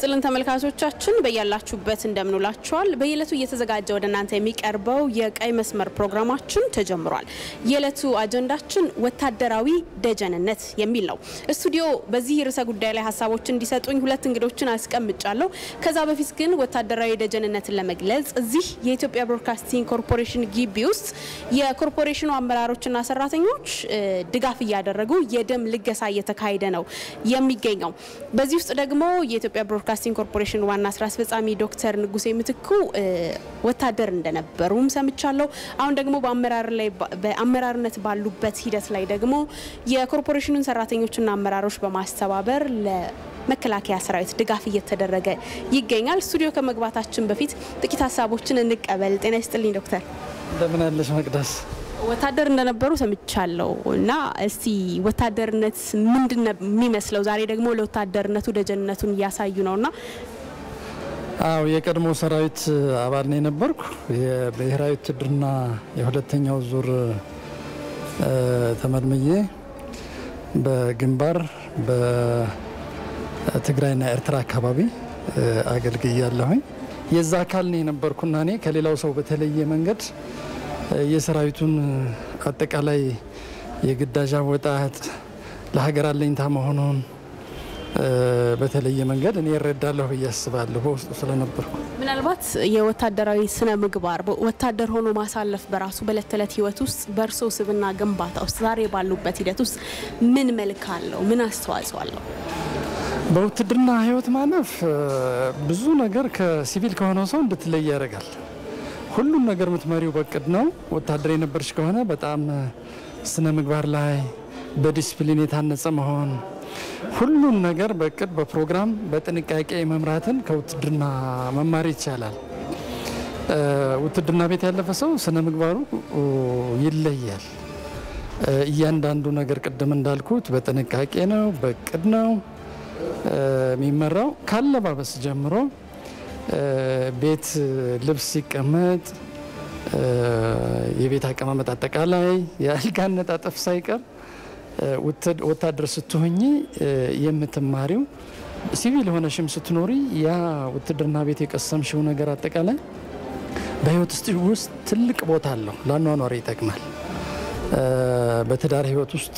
ይስጥልን ተመልካቾቻችን በያላችሁበት እንደምንውላችኋል። በየዕለቱ እየተዘጋጀ ወደ እናንተ የሚቀርበው የቀይ መስመር ፕሮግራማችን ተጀምሯል። የዕለቱ አጀንዳችን ወታደራዊ ደጀንነት የሚል ነው። ስቱዲዮ በዚህ ርዕሰ ጉዳይ ላይ ሀሳቦችን እንዲሰጡኝ ሁለት እንግዶችን አስቀምጫለሁ። ከዛ በፊት ግን ወታደራዊ ደጀንነትን ለመግለጽ እዚህ የኢትዮጵያ ብሮድካስቲንግ ኮርፖሬሽን ግቢ ውስጥ የኮርፖሬሽኑ አመራሮችና ሰራተኞች ድጋፍ እያደረጉ የደም ልገሳ እየተካሄደ ነው የሚገኘው። በዚህ ውስጥ ደግሞ የኢትዮጵያ ብሮድካስቲንግ ኮርፖሬሽን ዋና ስራ አስፈጻሚ ዶክተር ንጉሴ ምትኩ ወታደር እንደነበሩም ሰምቻለሁ። አሁን ደግሞ በአመራርነት ባሉበት ሂደት ላይ ደግሞ የኮርፖሬሽኑን ሰራተኞችና አመራሮች በማስተባበር ለመከላከያ ሰራዊት ድጋፍ እየተደረገ ይገኛል። ስቱዲዮ ከመግባታችን በፊት ጥቂት ሀሳቦችን እንቀበል። ጤና ይስጥልኝ ዶክተር። እንደምን ያለሽ መቅደስ? ወታደር እንደነበሩ ሰምቻለሁ እና እስቲ ወታደርነት ምንድን ነው የሚመስለው? ዛሬ ደግሞ ለወታደርነቱ ደጀንነቱን እያሳዩ ነውና። አዎ የቀድሞ ሰራዊት አባል ነው የነበርኩ። የብሔራዊ ውትድርና የሁለተኛው ዙር ተመልምዬ በግንባር በትግራይና ኤርትራ አካባቢ አገልግያለሁኝ። የዛ አካል ነው የነበርኩና እኔ ከሌላው ሰው በተለየ መንገድ የሰራዊቱን አጠቃላይ የግዳጅ አወጣጥ ለሀገር አለኝታ መሆኑን በተለየ መንገድ እኔ እረዳለሁ ብዬ አስባለሁ በውስጡ ስለነበርኩ። ምናልባት የወታደራዊ ስነ ምግባር ወታደር ሆኖ ማሳለፍ በራሱ በእለት ተዕለት ሕይወት ውስጥ በእርሶ ስብና ግንባታ ውስጥ ዛሬ ባሉበት ሂደት ውስጥ ምን መልክ አለው? ምን አስተዋጽኦ አለው? በውትድርና ህይወት ማለፍ ብዙ ነገር ከሲቪል ከሆነው ሰው እንድትለይ ያደርጋል። ሁሉም ነገር የምትመሪው በቅድ ነው። ወታደር የነበርሽ ከሆነ በጣም ስነ ምግባር ላይ በዲስፕሊን የታነጸ መሆን፣ ሁሉም ነገር በቅድ በፕሮግራም በጥንቃቄ መምራትን ከውትድርና መማር ይቻላል። ውትድርና ቤት ያለፈ ሰው ስነ ምግባሩ ይለያል። እያንዳንዱ ነገር ቅድም እንዳልኩት በጥንቃቄ ነው፣ በቅድ ነው የሚመራው ካለባበስ ጀምሮ ቤት ልብስ ሲቀመጥ የቤት አቀማመጥ አጠቃላይ የአልጋ አነጣጠፍ ሳይቀር ወታደር ስትሆኝ የምትማሪው ሲቪል የሆነሽም ስትኖሪ ያ ውትድርና ቤት የቀሰምሽው ነገር አጠቃላይ በህይወት ውስጥ ትልቅ ቦታ አለው። ለአኗኗሪ ይጠቅማል። በትዳር ህይወት ውስጥ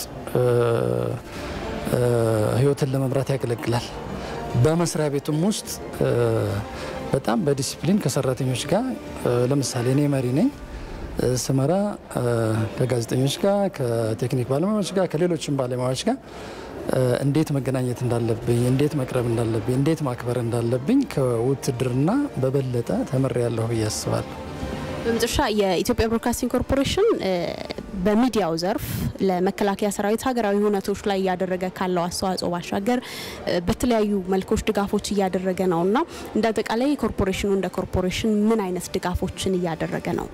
ህይወትን ለመምራት ያገለግላል። በመስሪያ ቤቱም ውስጥ በጣም በዲሲፕሊን ከሰራተኞች ጋር ለምሳሌ እኔ መሪ ነኝ ስመራ ከጋዜጠኞች ጋር ከቴክኒክ ባለሙያዎች ጋር ከሌሎችም ባለሙያዎች ጋር እንዴት መገናኘት እንዳለብኝ፣ እንዴት መቅረብ እንዳለብኝ፣ እንዴት ማክበር እንዳለብኝ ከውትድርና በበለጠ ተምሬያለሁ ብዬ አስባለሁ። በመጨረሻ የኢትዮጵያ ብሮድካስቲንግ ኮርፖሬሽን በሚዲያው ዘርፍ ለመከላከያ ሰራዊት ሀገራዊ ሁነቶች ላይ እያደረገ ካለው አስተዋጽኦ ባሻገር በተለያዩ መልኮች ድጋፎች እያደረገ ነው እና እንደ አጠቃላይ ኮርፖሬሽኑ እንደ ኮርፖሬሽን ምን አይነት ድጋፎችን እያደረገ ነው?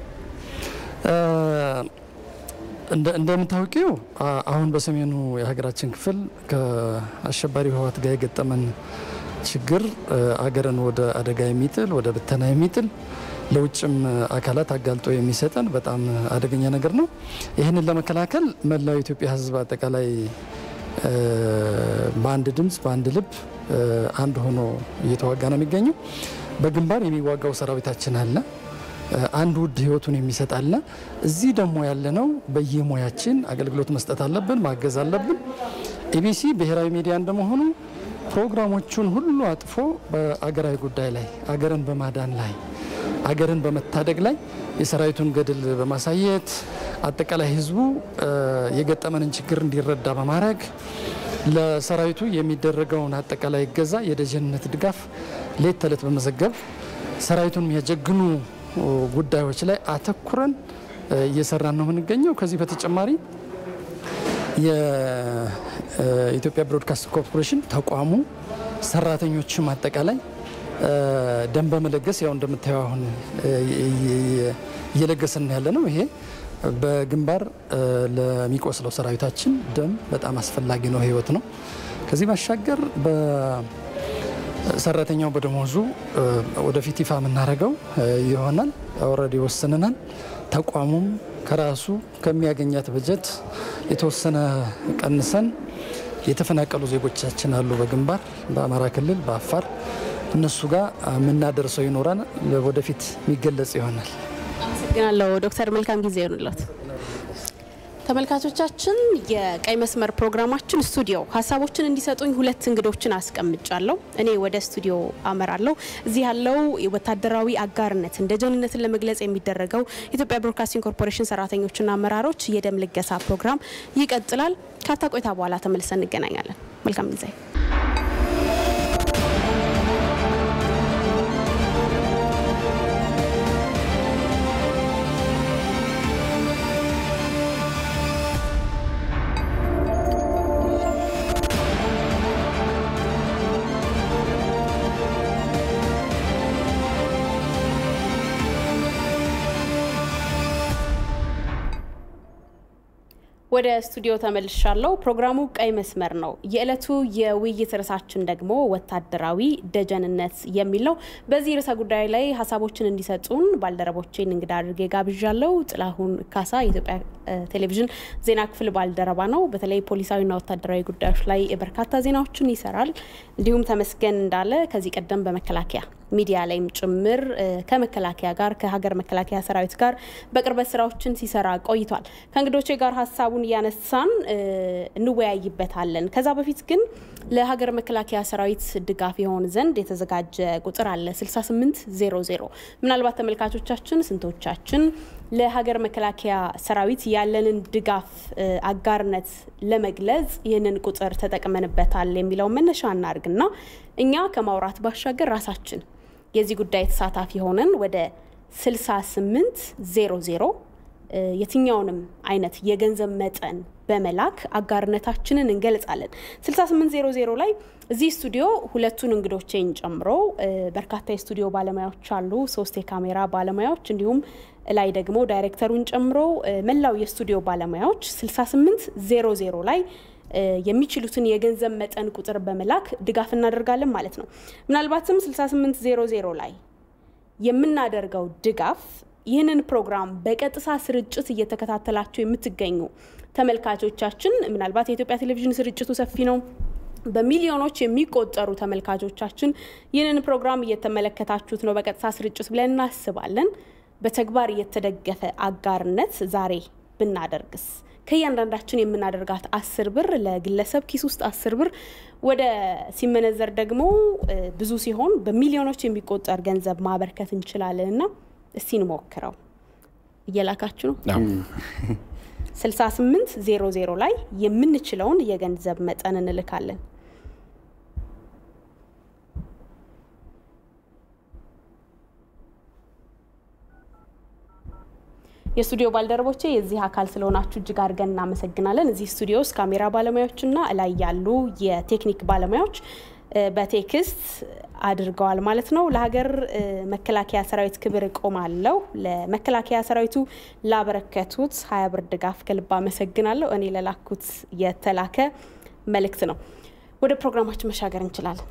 እንደምታውቂው አሁን በሰሜኑ የሀገራችን ክፍል ከአሸባሪ ህወሓት ጋር የገጠመን ችግር አገርን ወደ አደጋ የሚጥል ወደ ብተና የሚጥል ለውጭም አካላት አጋልጦ የሚሰጠን በጣም አደገኛ ነገር ነው። ይህንን ለመከላከል መላው የኢትዮጵያ ሕዝብ አጠቃላይ በአንድ ድምፅ በአንድ ልብ አንድ ሆኖ እየተዋጋ ነው የሚገኘው። በግንባር የሚዋጋው ሰራዊታችን አለ። አንድ ውድ ህይወቱን የሚሰጥ አለ። እዚህ ደግሞ ያለነው በየሙያችን አገልግሎት መስጠት አለብን፣ ማገዝ አለብን። ኢቢሲ ብሔራዊ ሚዲያ እንደመሆኑ ፕሮግራሞቹን ሁሉ አጥፎ በአገራዊ ጉዳይ ላይ አገርን በማዳን ላይ አገርን በመታደግ ላይ የሰራዊቱን ገድል በማሳየት አጠቃላይ ህዝቡ የገጠመንን ችግር እንዲረዳ በማድረግ ለሰራዊቱ የሚደረገውን አጠቃላይ እገዛ፣ የደጀንነት ድጋፍ ሌት ተዕለት በመዘገብ ሰራዊቱን የሚያጀግኑ ጉዳዮች ላይ አተኩረን እየሰራን ነው የምንገኘው። ከዚህ በተጨማሪ የኢትዮጵያ ብሮድካስት ኮርፖሬሽን ተቋሙ ሰራተኞችም አጠቃላይ ደም በመለገስ ያው እንደምታየው አሁን እየለገስን ያለ ነው። ይሄ በግንባር ለሚቆስለው ሰራዊታችን ደም በጣም አስፈላጊ ነው፣ ህይወት ነው። ከዚህ ባሻገር በሰራተኛው በደሞዙ ወደፊት ይፋ የምናደርገው ይሆናል። ኦልሬዲ ወስነናል። ተቋሙም ከራሱ ከሚያገኛት በጀት የተወሰነ ቀንሰን የተፈናቀሉ ዜጎቻችን አሉ በግንባር በአማራ ክልል በአፋር እነሱ ጋር የምናደርሰው ይኖራል። ወደፊት የሚገለጽ ይሆናል። አመሰግናለሁ ዶክተር መልካም ጊዜ ይሆንለት። ተመልካቾቻችን የቀይ መስመር ፕሮግራማችን ስቱዲዮ ሀሳቦችን እንዲሰጡኝ ሁለት እንግዶችን አስቀምጫለሁ። እኔ ወደ ስቱዲዮ አመራለሁ። እዚህ ያለው ወታደራዊ አጋርነትን ደጀንነትን ለመግለጽ የሚደረገው የኢትዮጵያ ብሮድካስቲንግ ኮርፖሬሽን ሰራተኞችና አመራሮች የደም ልገሳ ፕሮግራም ይቀጥላል። ካታ ቆይታ በኋላ ተመልሰን እንገናኛለን። መልካም ጊዜ። ወደ ስቱዲዮ ተመልሻለሁ። ፕሮግራሙ ቀይ መስመር ነው። የዕለቱ የውይይት ርዕሳችን ደግሞ ወታደራዊ ደጀንነት የሚል ነው። በዚህ ርዕሰ ጉዳይ ላይ ሀሳቦችን እንዲሰጡን ባልደረቦቼን እንግዳ አድርጌ ጋብዣለሁ። ጥላሁን ካሳ የኢትዮጵያ ቴሌቪዥን ዜና ክፍል ባልደረባ ነው። በተለይ ፖሊሳዊና ወታደራዊ ጉዳዮች ላይ በርካታ ዜናዎችን ይሰራል። እንዲሁም ተመስገን እንዳለ ከዚህ ቀደም በመከላከያ ሚዲያ ላይም ጭምር ከመከላከያ ጋር ከሀገር መከላከያ ሰራዊት ጋር በቅርበት ስራዎችን ሲሰራ ቆይቷል። ከእንግዶቼ ጋር ሀሳቡን እያነሳን እንወያይበታለን። ከዛ በፊት ግን ለሀገር መከላከያ ሰራዊት ድጋፍ የሆን ዘንድ የተዘጋጀ ቁጥር አለ 6800 ምናልባት ተመልካቾቻችን ስንቶቻችን ለሀገር መከላከያ ሰራዊት ያለንን ድጋፍ አጋርነት ለመግለጽ ይህንን ቁጥር ተጠቅመንበታል የሚለውን መነሻ እናርግና እኛ ከማውራት ባሻገር ራሳችን የዚህ ጉዳይ ተሳታፊ ሆነን ወደ 6800 የትኛውንም አይነት የገንዘብ መጠን በመላክ አጋርነታችንን እንገልጻለን። 6800 ላይ እዚህ ስቱዲዮ ሁለቱን እንግዶቼን ጨምሮ በርካታ የስቱዲዮ ባለሙያዎች አሉ። ሶስት የካሜራ ባለሙያዎች እንዲሁም ላይ ደግሞ ዳይሬክተሩን ጨምሮ መላው የስቱዲዮ ባለሙያዎች 6800 ላይ የሚችሉትን የገንዘብ መጠን ቁጥር በመላክ ድጋፍ እናደርጋለን ማለት ነው። ምናልባትም 6800 ላይ የምናደርገው ድጋፍ ይህንን ፕሮግራም በቀጥታ ስርጭት እየተከታተላችሁ የምትገኙ ተመልካቾቻችን ምናልባት የኢትዮጵያ ቴሌቪዥን ስርጭቱ ሰፊ ነው። በሚሊዮኖች የሚቆጠሩ ተመልካቾቻችን ይህንን ፕሮግራም እየተመለከታችሁት ነው በቀጥታ ስርጭት ብለን እናስባለን። በተግባር የተደገፈ አጋርነት ዛሬ ብናደርግስ ከእያንዳንዳችን የምናደርጋት አስር ብር ለግለሰብ ኪስ ውስጥ አስር ብር ወደ ሲመነዘር ደግሞ ብዙ ሲሆን በሚሊዮኖች የሚቆጠር ገንዘብ ማበርከት እንችላለን እና እስቲ እንሞክረው። እየላካችሁ ነው። 68 00 ላይ የምንችለውን የገንዘብ መጠን እንልካለን። የስቱዲዮ ባልደረቦቼ የዚህ አካል ስለሆናችሁ እጅግ አድርገን እናመሰግናለን። እዚህ ስቱዲዮ ውስጥ ካሜራ ባለሙያዎችና እላይ ያሉ የቴክኒክ ባለሙያዎች በቴክስት አድርገዋል ማለት ነው። ለሀገር መከላከያ ሰራዊት ክብር እቆማለሁ። ለመከላከያ ሰራዊቱ ላበረከቱት ሀያ ብር ድጋፍ ከልብ አመሰግናለሁ። እኔ ለላኩት የተላከ መልእክት ነው። ወደ ፕሮግራማችን መሻገር እንችላለን።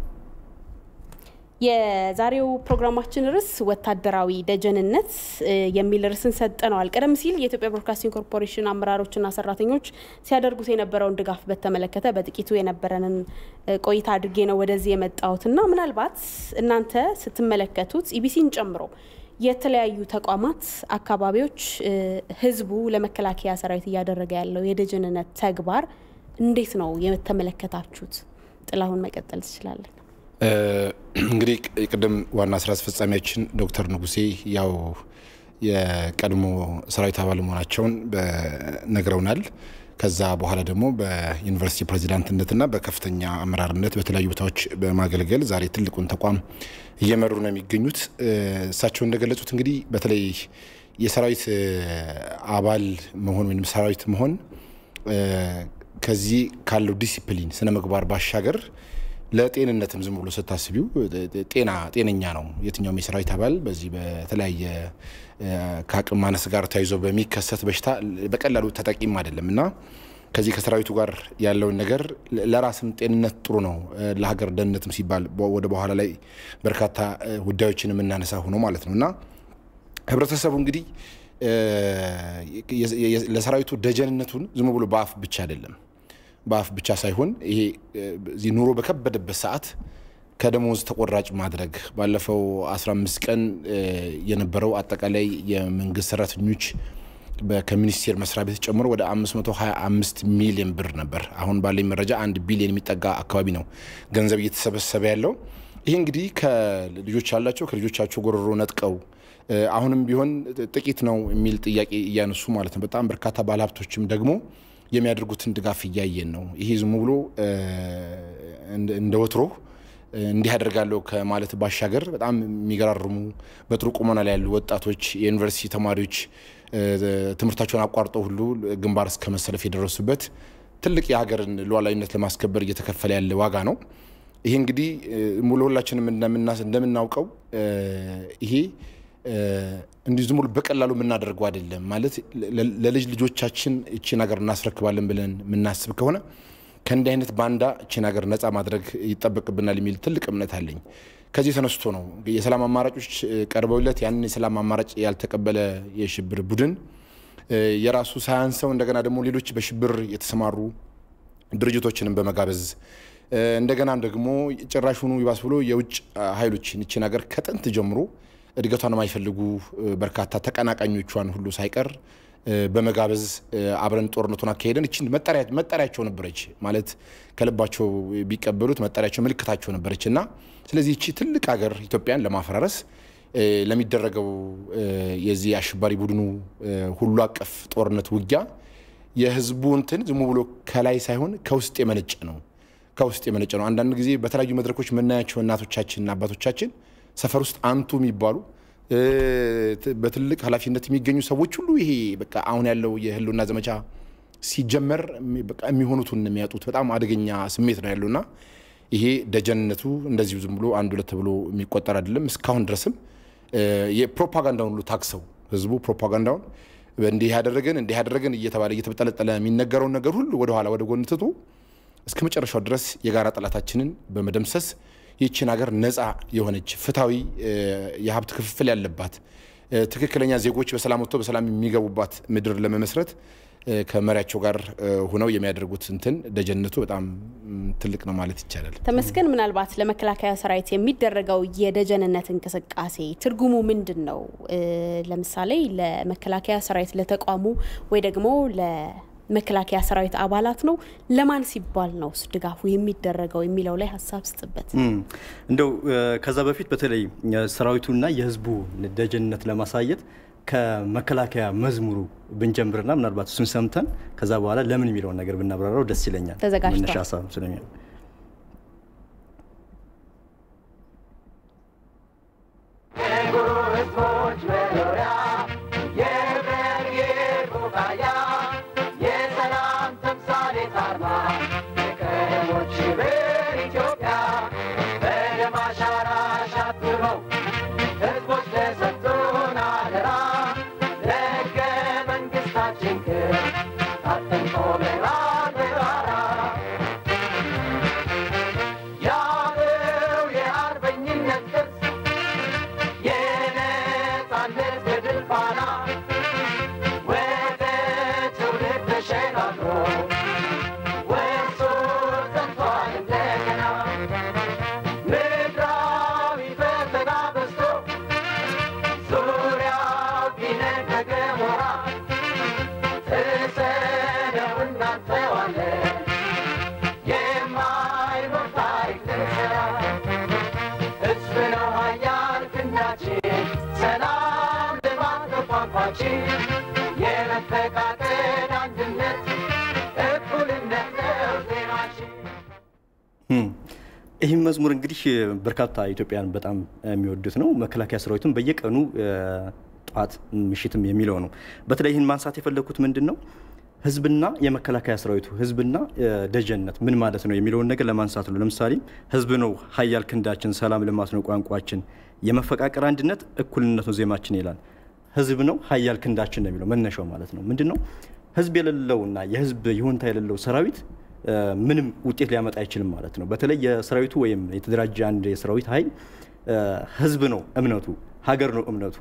የዛሬው ፕሮግራማችን ርዕስ ወታደራዊ ደጀንነት የሚል ርዕስን ሰጠነዋል። ቀደም ሲል የኢትዮጵያ ብሮድካስቲንግ ኮርፖሬሽን አመራሮችና ሰራተኞች ሲያደርጉት የነበረውን ድጋፍ በተመለከተ በጥቂቱ የነበረንን ቆይታ አድርጌ ነው ወደዚህ የመጣሁትና ምናልባት እናንተ ስትመለከቱት ኢቢሲን ጨምሮ የተለያዩ ተቋማት፣ አካባቢዎች ህዝቡ ለመከላከያ ሰራዊት እያደረገ ያለው የደጀንነት ተግባር እንዴት ነው የተመለከታችሁት? ጥላሁን መቀጠል ትችላለን። እንግዲህ ቅድም ዋና ስራ አስፈጻሚያችን ዶክተር ንጉሴ ያው የቀድሞ ሰራዊት አባል መሆናቸውን ነግረውናል። ከዛ በኋላ ደግሞ በዩኒቨርሲቲ ፕሬዚዳንትነትና በከፍተኛ አመራርነት በተለያዩ ቦታዎች በማገልገል ዛሬ ትልቁን ተቋም እየመሩ ነው የሚገኙት። እሳቸው እንደገለጹት እንግዲህ በተለይ የሰራዊት አባል መሆን ወይም ሰራዊት መሆን ከዚህ ካለው ዲሲፕሊን ስነ ምግባር ባሻገር ለጤንነትም ዝም ብሎ ስታስቢው ጤና ጤነኛ ነው። የትኛውም የሰራዊት አባል በዚህ በተለያየ ከአቅም ማነስ ጋር ተያይዞ በሚከሰት በሽታ በቀላሉ ተጠቂም አይደለም እና ከዚህ ከሰራዊቱ ጋር ያለውን ነገር ለራስም ጤንነት ጥሩ ነው፣ ለሀገር ደህንነትም ሲባል ወደ በኋላ ላይ በርካታ ጉዳዮችን የምናነሳ ሆኖ ማለት ነው እና ህብረተሰቡ እንግዲህ ለሰራዊቱ ደጀንነቱን ዝም ብሎ በአፍ ብቻ አይደለም በአፍ ብቻ ሳይሆን ይሄ እዚህ ኑሮ በከበደበት ሰዓት ከደሞዝ ተቆራጭ ማድረግ ባለፈው 15 ቀን የነበረው አጠቃላይ የመንግስት ሰራተኞች ከሚኒስቴር መስሪያ ቤት ጨምሮ ወደ 525 ሚሊዮን ብር ነበር። አሁን ባለኝ መረጃ አንድ ቢሊዮን የሚጠጋ አካባቢ ነው ገንዘብ እየተሰበሰበ ያለው። ይህ እንግዲህ ከልጆች ያላቸው ከልጆቻቸው ጎሮሮ ነጥቀው አሁንም ቢሆን ጥቂት ነው የሚል ጥያቄ እያነሱ ማለት ነው። በጣም በርካታ ባለሀብቶችም ደግሞ የሚያደርጉትን ድጋፍ እያየን ነው። ይሄ ዝም ብሎ እንደ ወትሮ እንዲህ ያደርጋለሁ ከማለት ባሻገር በጣም የሚገራርሙ በጥሩ ቁመና ላይ ያሉ ወጣቶች፣ የዩኒቨርሲቲ ተማሪዎች ትምህርታቸውን አቋርጠው ሁሉ ግንባር እስከ መሰለፍ የደረሱበት ትልቅ የሀገርን ሉዓላዊነት ለማስከበር እየተከፈለ ያለ ዋጋ ነው። ይሄ እንግዲህ ለሁላችንም እንደምናውቀው ይሄ እንዲህ ዝም ብሎ በቀላሉ የምናደርገው አይደለም። ማለት ለልጅ ልጆቻችን እቺን ሀገር እናስረክባለን ብለን የምናስብ ከሆነ ከእንዲህ አይነት ባንዳ እቺን ሀገር ነፃ ማድረግ ይጠበቅብናል የሚል ትልቅ እምነት አለኝ። ከዚህ ተነስቶ ነው የሰላም አማራጮች ቀርበውለት ያንን የሰላም አማራጭ ያልተቀበለ የሽብር ቡድን የራሱ ሳያንሰው እንደገና ደግሞ ሌሎች በሽብር የተሰማሩ ድርጅቶችንም በመጋበዝ እንደገናም ደግሞ ጭራሹኑ ይባስ ብሎ የውጭ ኃይሎችን ይችን ሀገር ከጥንት ጀምሮ እድገቷን የማይፈልጉ በርካታ ተቀናቃኞቿን ሁሉ ሳይቀር በመጋበዝ አብረን ጦርነቱን አካሄደን እችን መጠሪያቸው ነበረች ማለት ከልባቸው ቢቀበሉት መጠሪያቸው ምልክታቸው ነበረች እና ስለዚህ እቺ ትልቅ ሀገር ኢትዮጵያን ለማፈራረስ ለሚደረገው የዚህ አሸባሪ ቡድኑ ሁሉ አቀፍ ጦርነት ውጊያ የህዝቡ እንትን ዝም ብሎ ከላይ ሳይሆን ከውስጥ የመነጨ ነው። ከውስጥ የመነጨ ነው። አንዳንድ ጊዜ በተለያዩ መድረኮች የምናያቸው እናቶቻችንና አባቶቻችን ሰፈር ውስጥ አንቱ የሚባሉ በትልቅ ኃላፊነት የሚገኙ ሰዎች ሁሉ ይሄ በቃ አሁን ያለው የህልውና ዘመቻ ሲጀመር በቃ የሚሆኑትን የሚያጡት በጣም አደገኛ ስሜት ነው ያለውና ይሄ ደጀንነቱ እንደዚሁ ዝም ብሎ አንድ ሁለት ብሎ የሚቆጠር አይደለም። እስካሁን ድረስም የፕሮፓጋንዳውን ሁሉ ታክሰው ህዝቡ ፕሮፓጋንዳውን እንዲህ ያደረገን እንዲህ ያደረገን እየተባለ እየተበጠለጠለ የሚነገረውን ነገር ሁሉ ወደኋላ ወደ ጎን ትቶ እስከ መጨረሻው ድረስ የጋራ ጠላታችንን በመደምሰስ ይህችን ሀገር ነፃ የሆነች ፍትሐዊ የሀብት ክፍፍል ያለባት ትክክለኛ ዜጎች በሰላም ወጥቶ በሰላም የሚገቡባት ምድር ለመመስረት ከመሪያቸው ጋር ሆነው የሚያደርጉት እንትን ደጀነቱ በጣም ትልቅ ነው ማለት ይቻላል። ተመስገን፣ ምናልባት ለመከላከያ ሰራዊት የሚደረገው የደጀንነት እንቅስቃሴ ትርጉሙ ምንድን ነው? ለምሳሌ ለመከላከያ ሰራዊት ለተቋሙ ወይ ደግሞ መከላከያ ሰራዊት አባላት ነው። ለማን ሲባል ነው ድጋፉ የሚደረገው የሚለው ላይ ሀሳብ ስጥበት። እንደው ከዛ በፊት በተለይ ሰራዊቱና የህዝቡ ደጀንነት ለማሳየት ከመከላከያ መዝሙሩ ብንጀምርና ምናልባት እሱን ሰምተን ከዛ በኋላ ለምን የሚለውን ነገር ብናብራራው ደስ ይለኛል። ተዘጋጅቷል። መነሻ ሀሳብ ስለሚሆን ይህም መዝሙር እንግዲህ በርካታ ኢትዮጵያን በጣም የሚወዱት ነው። መከላከያ ሰራዊቱን በየቀኑ ጠዋት ምሽትም የሚለው ነው። በተለይ ይህን ማንሳት የፈለግኩት ምንድን ነው ህዝብና የመከላከያ ሰራዊቱ ህዝብና ደጀንነት ምን ማለት ነው የሚለውን ነገር ለማንሳት ነው። ለምሳሌ ህዝብ ነው ሀያል ክንዳችን፣ ሰላም ልማት ነው ቋንቋችን፣ የመፈቃቀር አንድነት እኩልነት ነው ዜማችን ይላል። ህዝብ ነው ሀያል ክንዳችን ነው የሚለው መነሻው ማለት ነው። ምንድን ነው ህዝብ የሌለውና የህዝብ ይሁንታ የሌለው ሰራዊት ምንም ውጤት ሊያመጣ አይችልም ማለት ነው። በተለይ የሰራዊቱ ወይም የተደራጀ አንድ የሰራዊት ኃይል ህዝብ ነው እምነቱ፣ ሀገር ነው እምነቱ።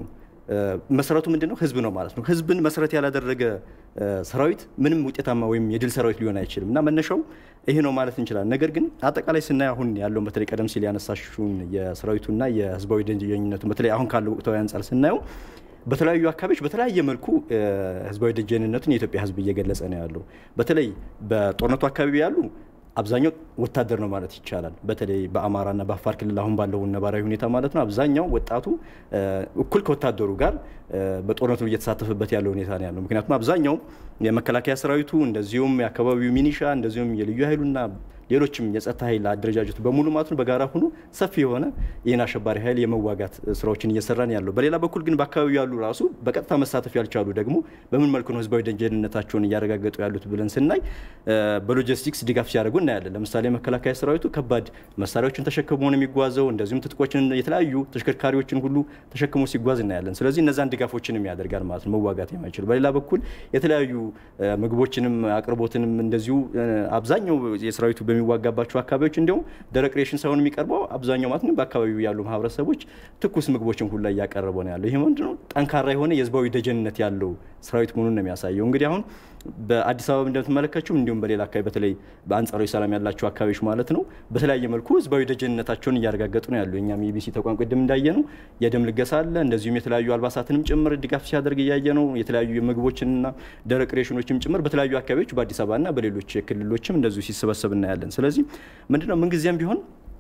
መሰረቱ ምንድን ነው? ህዝብ ነው ማለት ነው። ህዝብን መሰረት ያላደረገ ሰራዊት ምንም ውጤታማ ወይም የድል ሰራዊት ሊሆን አይችልም እና መነሻው ይሄ ነው ማለት እንችላለን። ነገር ግን አጠቃላይ ስናይ አሁን ያለውን በተለይ ቀደም ሲል ያነሳሽውን የሰራዊቱና የህዝባዊ ደጀኝነቱን በተለይ አሁን ካለው ወቅታዊ አንጻር ስናየው በተለያዩ አካባቢዎች በተለያየ መልኩ ህዝባዊ ደጀንነቱን የኢትዮጵያ ህዝብ እየገለጸ ነው ያለው። በተለይ በጦርነቱ አካባቢ ያሉ አብዛኛው ወታደር ነው ማለት ይቻላል። በተለይ በአማራና በአፋር ክልል አሁን ባለው ነባራዊ ሁኔታ ማለት ነው አብዛኛው ወጣቱ እኩል ከወታደሩ ጋር በጦርነቱ እየተሳተፈበት ያለው ሁኔታ ነው ያለው። ምክንያቱም አብዛኛው የመከላከያ ሰራዊቱ እንደዚሁም የአካባቢው ሚኒሻ እንደዚሁም የልዩ ኃይሉና ሌሎችም የጸጥታ ኃይል አደረጃጀቱ በሙሉ ማለት ነው በጋራ ሆኖ ሰፊ የሆነ ይህን አሸባሪ ኃይል የመዋጋት ስራዎችን እየሰራን ያለው። በሌላ በኩል ግን በአካባቢው ያሉ ራሱ በቀጥታ መሳተፍ ያልቻሉ ደግሞ በምን መልኩ ነው ህዝባዊ ደጀንነታቸውን እያረጋገጡ ያሉት ብለን ስናይ በሎጂስቲክስ ድጋፍ ሲያደርጉ እናያለን። ለምሳሌ መከላከያ ሰራዊቱ ከባድ መሳሪያዎችን ተሸክሞ ነው የሚጓዘው። እንደዚሁም ትጥቆችን፣ የተለያዩ ተሽከርካሪዎችን ሁሉ ተሸክሞ ሲጓዝ እናያለን። ስለዚህ እነዛን ድጋፎችንም ያደርጋል ማለት ነው መዋጋት የማይችሉ። በሌላ በኩል የተለያዩ ምግቦችንም አቅርቦትንም እንደዚሁ አብዛኛው የሰራዊቱ በሚዋጋባቸው አካባቢዎች እንዲሁም ደረቅ ሬሽን ሳይሆን የሚቀርበው አብዛኛው ማለት ነው በአካባቢው ያሉ ማህበረሰቦች ትኩስ ምግቦችን ሁላ እያቀረበ ነው ያለው። ይህ ምንድነው ጠንካራ የሆነ የህዝባዊ ደጀንነት ያለው ሰራዊት መሆኑን ነው የሚያሳየው። እንግዲህ አሁን በአዲስ አበባ እንደምትመለከችው እንዲሁም በሌላ አካባቢ በተለይ በአንጻራዊ ሰላም ያላቸው አካባቢዎች ማለት ነው በተለያየ መልኩ ህዝባዊ ደጀንነታቸውን እያረጋገጡ ነው ያሉ። የኛም የኢቢሲ ተቋም ቅድም እንዳየ ነው የደም ልገሳ አለ። እንደዚሁም የተለያዩ አልባሳትንም ጭምር ድጋፍ ሲያደርግ እያየ ነው። የተለያዩ ምግቦችንና ደረቅ ሬሽኖችም ጭምር በተለያዩ አካባቢዎች በአዲስ አበባና በሌሎች ክልሎችም እንደዚሁ ሲሰበሰብ እናያለን። ስለዚህ ምንድነው ምንጊዜም ቢሆን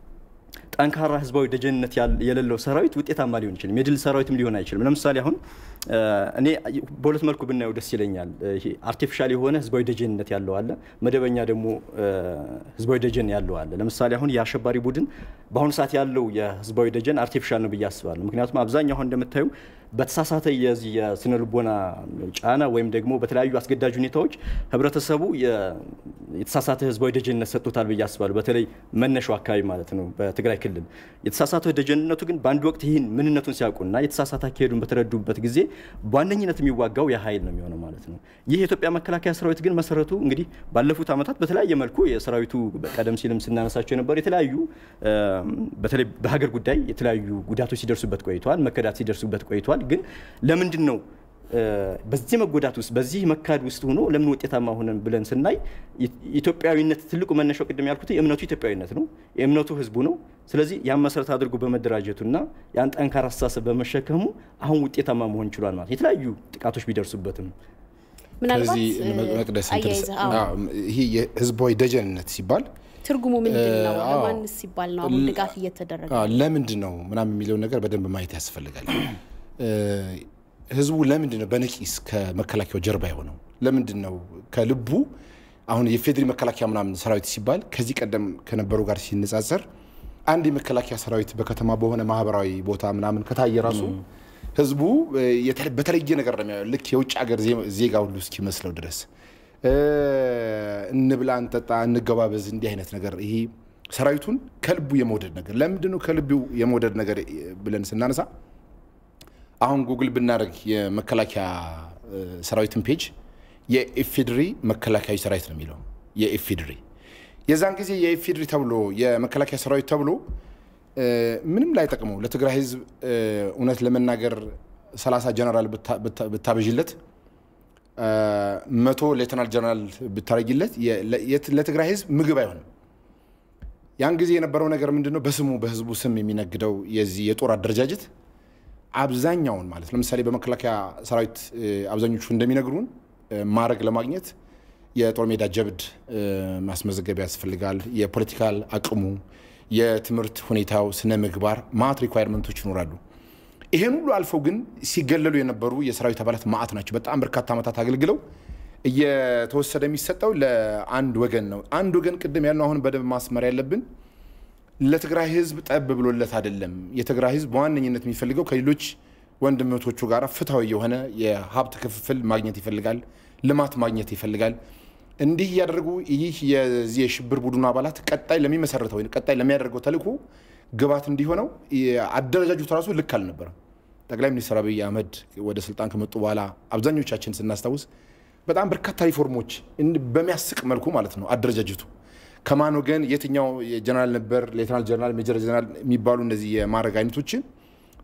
ጠንካራ ህዝባዊ ደጀንነት የሌለው ሰራዊት ውጤታማ ሊሆን ይችልም፣ የድል ሰራዊትም ሊሆን አይችልም። ለምሳሌ አሁን እኔ በሁለት መልኩ ብናየው ደስ ይለኛል። ይሄ አርቲፊሻል የሆነ ህዝባዊ ደጀንነት ያለው አለ፣ መደበኛ ደግሞ ህዝባዊ ደጀን ያለው አለ። ለምሳሌ አሁን የአሸባሪ ቡድን በአሁኑ ሰዓት ያለው የህዝባዊ ደጀን አርቲፊሻል ነው ብዬ አስባለሁ። ምክንያቱም አብዛኛው አሁን እንደምታዩ በተሳሳተ የዚህ የስነ ልቦና ጫና ወይም ደግሞ በተለያዩ አስገዳጅ ሁኔታዎች ህብረተሰቡ የተሳሳተ ህዝባዊ ደጀንነት ሰጥቶታል ብዬ አስባለሁ። በተለይ መነሻው አካባቢ ማለት ነው በትግራይ ክልል የተሳሳተ ደጀንነቱ ግን በአንድ ወቅት ይህን ምንነቱን ሲያውቁና የተሳሳተ አካሄዱን በተረዱበት ጊዜ በዋነኝነት የሚዋጋው የኃይል ነው የሚሆነው ማለት ነው። ይህ የኢትዮጵያ መከላከያ ሰራዊት ግን መሰረቱ እንግዲህ ባለፉት ዓመታት በተለያየ መልኩ የሰራዊቱ ቀደም ሲልም ስናነሳቸው የነበሩ የተለያዩ በተለይ በሀገር ጉዳይ የተለያዩ ጉዳቶች ሲደርሱበት ቆይተዋል፣ መከዳት ሲደርሱበት ቆይተዋል። ግን ለምንድን ነው በዚህ መጎዳት ውስጥ በዚህ መካድ ውስጥ ሆኖ ለምን ውጤታማ ሆነን ብለን ስናይ ኢትዮጵያዊነት ትልቁ መነሻው ቅድም ያልኩት የእምነቱ ኢትዮጵያዊነት ነው። የእምነቱ ህዝቡ ነው። ስለዚህ ያን መሰረት አድርጎ በመደራጀቱና ያን ጠንካራ አስተሳሰብ በመሸከሙ አሁን ውጤታማ መሆን ችሏል ማለት የተለያዩ ጥቃቶች ቢደርሱበትም ምናልባት ከዚህ መቅደስ አያይዘህ አዎ፣ ይሄ የህዝባዊ ደጀንነት ሲባል ትርጉሙ ምንድን ነው? አዎ። ለማንስ ሲባል ነው አሁን ድጋፍ እየተደረገ አዎ፣ ለምንድን ነው ምናምን የሚለውን ነገር በደንብ ማየት ያስፈልጋል። ህዝቡ ለምንድን ነው በነቂስ ከመከላከያው ጀርባ የሆነው? ለምንድን ነው ከልቡ አሁን የፌዴሪ መከላከያ ምናምን ሰራዊት ሲባል ከዚህ ቀደም ከነበሩ ጋር ሲነጻጸር አንድ የመከላከያ ሰራዊት በከተማ በሆነ ማህበራዊ ቦታ ምናምን ከታየ ራሱ ህዝቡ የተ- በተለየ ነገር ነው የሚያየው። ልክ የውጭ ሀገር ዜ- ዜጋ ሁሉ እስኪመስለው ድረስ እ፣ እንብላ፣ እንጠጣ፣ እንገባበዝ እንዲህ አይነት ነገር ይሄ ሰራዊቱን ከልቡ የመውደድ ነገር ለምንድን ነው ከልቡ የመውደድ ነገር ብለን ስናነሳ አሁን ጉግል ብናደርግ የመከላከያ እ፣ ሰራዊትን ፔጅ የኢፌድሪ መከላከያዊ ሰራዊት ነው የሚለው የኢፌድሪ የዛን ጊዜ የኢፌድሪ ተብሎ የመከላከያ ሰራዊት ተብሎ እ፣ ምንም ላይ ጠቅመው ለትግራይ ህዝብ እ፣ እውነት ለመናገር 30 ጀነራል ብታ- ብታ- ብታበዥለት እ፣ መቶ ሌተናል ጀነራል ብታረጊለት የ- ለ- የት- ለትግራይ ህዝብ ምግብ አይሆንም። ያን ጊዜ የነበረው ነገር ምንድን ነው? በስሙ በህዝቡ ስም የሚነግደው የዚህ የጦር አደረጃጀት አብዛኛውን ማለት ለምሳሌ በመከላከያ ሰራዊት እ፣ አብዛኞቹ እንደሚነግሩን እ፣ ማዕረግ ለማግኘት የጦር ሜዳ ጀብድ እ፣ ማስመዘገብ ያስፈልጋል። የፖለቲካል አቅሙ፣ የትምህርት ሁኔታው፣ ስነ ምግባር ማት ሪኳየርመንቶች ይኖራሉ። ይሄን ሁሉ አልፈው ግን ሲገለሉ የነበሩ የሰራዊት አባላት ማአት ናቸው። በጣም በርካታ ዓመታት አገልግለው እየተወሰደ የሚሰጠው ለአንድ ወገን ነው። አንድ ወገን ቅድም ያልነው አሁን በደንብ ማስመር ያለብን ለትግራይ ህዝብ ጠብ ብሎለት አይደለም። የትግራይ ህዝብ በዋነኝነት የሚፈልገው ከሌሎች ወንድምቶቹ ጋር ፍትሐዊ የሆነ የሀብት ክፍፍል ማግኘት ይፈልጋል፣ ልማት ማግኘት ይፈልጋል። እንዲህ እያደረጉ ይህ የዚህ የሽብር ቡድኑ አባላት ቀጣይ ለሚመሰረተው ወይም ቀጣይ ለሚያደርገው ተልዕኮ ግባት እንዲሆነው አደረጃጀቱ ራሱ ልክ አልነበረም። ጠቅላይ ሚኒስትር አብይ አህመድ ወደ ስልጣን ከመጡ በኋላ አብዛኞቻችን ስናስታውስ በጣም በርካታ ሪፎርሞች እንድ- በሚያስቅ መልኩ ማለት ነው አደረጃጀቱ ከማን ወገን የትኛው ጀነራል ነበር፣ ሌተናል ጀነራል፣ ሜጀር ጀነራል የሚባሉ እነዚህ የማዕረግ አይነቶችን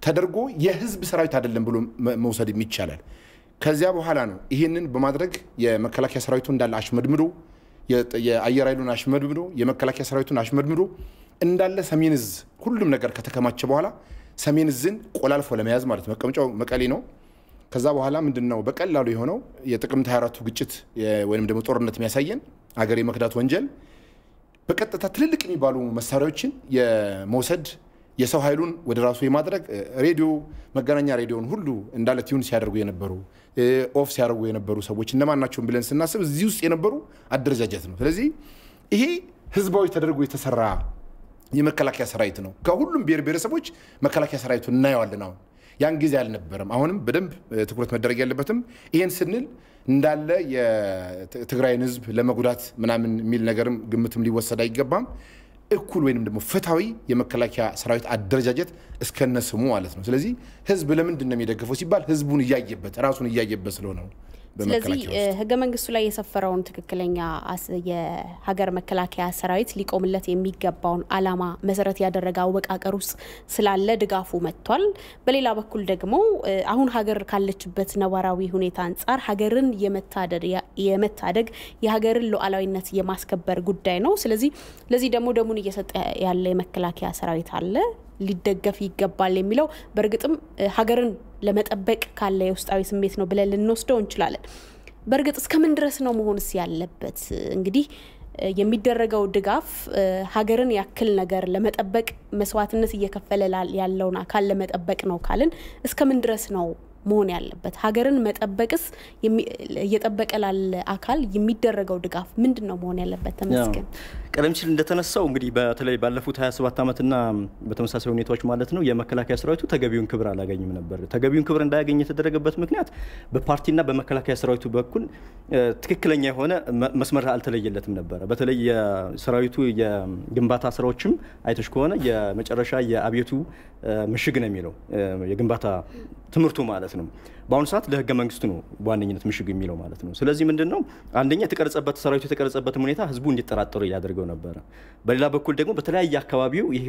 ተደርጎ የህዝብ ሰራዊት አይደለም ብሎ መውሰድ ይቻላል። ከዚያ በኋላ ነው ይህንን በማድረግ የመከላከያ ሰራዊቱ እንዳለ አሽመድምዶ የአየር ኃይሉን አሽመድምዶ የመከላከያ ሰራዊቱን አሽመድምዶ እንዳለ ሰሜን እዝ ሁሉም ነገር ከተከማቸ በኋላ ሰሜን እዝን ቆላልፎ ለመያዝ ማለት መቀመጫው መቀሌ ነው። ከዛ በኋላ ምንድን ነው በቀላሉ የሆነው የጥቅምት 24ቱ ግጭት ወይም ደግሞ ጦርነት የሚያሳየን አገር የመክዳት ወንጀል በቀጥታ ትልልቅ የሚባሉ መሳሪያዎችን የመውሰድ የሰው ኃይሉን ወደ ራሱ የማድረግ ሬዲዮ መገናኛ ሬዲዮን ሁሉ እንዳለ ቲዩን ሲያደርጉ የነበሩ ኦፍ ሲያደርጉ የነበሩ ሰዎች እነማን ናቸውን ብለን ስናስብ እዚህ ውስጥ የነበሩ አደረጃጀት ነው። ስለዚህ ይሄ ህዝባዊ ተደርጎ የተሰራ የመከላከያ ሰራዊት ነው። ከሁሉም ብሔር ብሔረሰቦች መከላከያ ሰራዊቱ እናየዋለን። አሁን ያን ጊዜ አልነበረም። አሁንም በደንብ ትኩረት መደረግ ያለበትም ይሄን ስንል እንዳለ የትግራይን ህዝብ ለመጉዳት ምናምን የሚል ነገርም ግምትም ሊወሰድ አይገባም። እኩል ወይንም ደግሞ ፍትሐዊ የመከላከያ ሰራዊት አደረጃጀት እስከነ ስሙ ማለት ነው። ስለዚህ ህዝብ ለምንድን ነው የሚደግፈው ሲባል ህዝቡን እያየበት ራሱን እያየበት ስለሆነ ነው። ስለዚህ ህገ መንግስቱ ላይ የሰፈረውን ትክክለኛ የሀገር መከላከያ ሰራዊት ሊቆምለት የሚገባውን ዓላማ መሰረት ያደረገ አወቃቀር ውስጥ ስላለ ድጋፉ መጥቷል። በሌላ በኩል ደግሞ አሁን ሀገር ካለችበት ነባራዊ ሁኔታ አንጻር ሀገርን የመታደግ የሀገርን ሉዓላዊነት የማስከበር ጉዳይ ነው። ስለዚህ ለዚህ ደግሞ ደሙን እየሰጠ ያለ የመከላከያ ሰራዊት አለ ሊደገፍ ይገባል የሚለው በእርግጥም ሀገርን ለመጠበቅ ካለ የውስጣዊ ስሜት ነው ብለን ልንወስደው እንችላለን። በእርግጥ እስከምን ድረስ ነው መሆንስ ያለበት? እንግዲህ የሚደረገው ድጋፍ ሀገርን ያክል ነገር ለመጠበቅ መስዋዕትነት እየከፈለ ያለውን አካል ለመጠበቅ ነው ካልን እስከምን ድረስ ነው መሆን ያለበት? ሀገርን መጠበቅስ እየጠበቀ ላለ አካል የሚደረገው ድጋፍ ምንድን ነው መሆን ያለበት? ተመስገን ቀደም ሲል እንደተነሳው እንግዲህ በተለይ ባለፉት 27 ዓመትና በተመሳሳይ ሁኔታዎች ማለት ነው የመከላከያ ሰራዊቱ ተገቢውን ክብር አላገኝም ነበር። ተገቢውን ክብር እንዳያገኝ የተደረገበት ምክንያት በፓርቲና በመከላከያ ሰራዊቱ በኩል ትክክለኛ የሆነ መስመር አልተለየለትም ነበረ። በተለይ የሰራዊቱ የግንባታ ስራዎችም አይተሽ ከሆነ የመጨረሻ የአብዮቱ ምሽግ ነው የሚለው የግንባታ ትምህርቱ ማለት ነው። በአሁኑ ሰዓት ለህገ መንግስቱ ነው በዋነኝነት ምሽግ የሚለው ማለት ነው። ስለዚህ ምንድን ነው አንደኛ የተቀረጸበት ሰራዊቱ የተቀረጸበትም ሁኔታ ህዝቡ እንዲጠራጠሩ ያደርገው ነበረ። በሌላ በኩል ደግሞ በተለያየ አካባቢው ይህ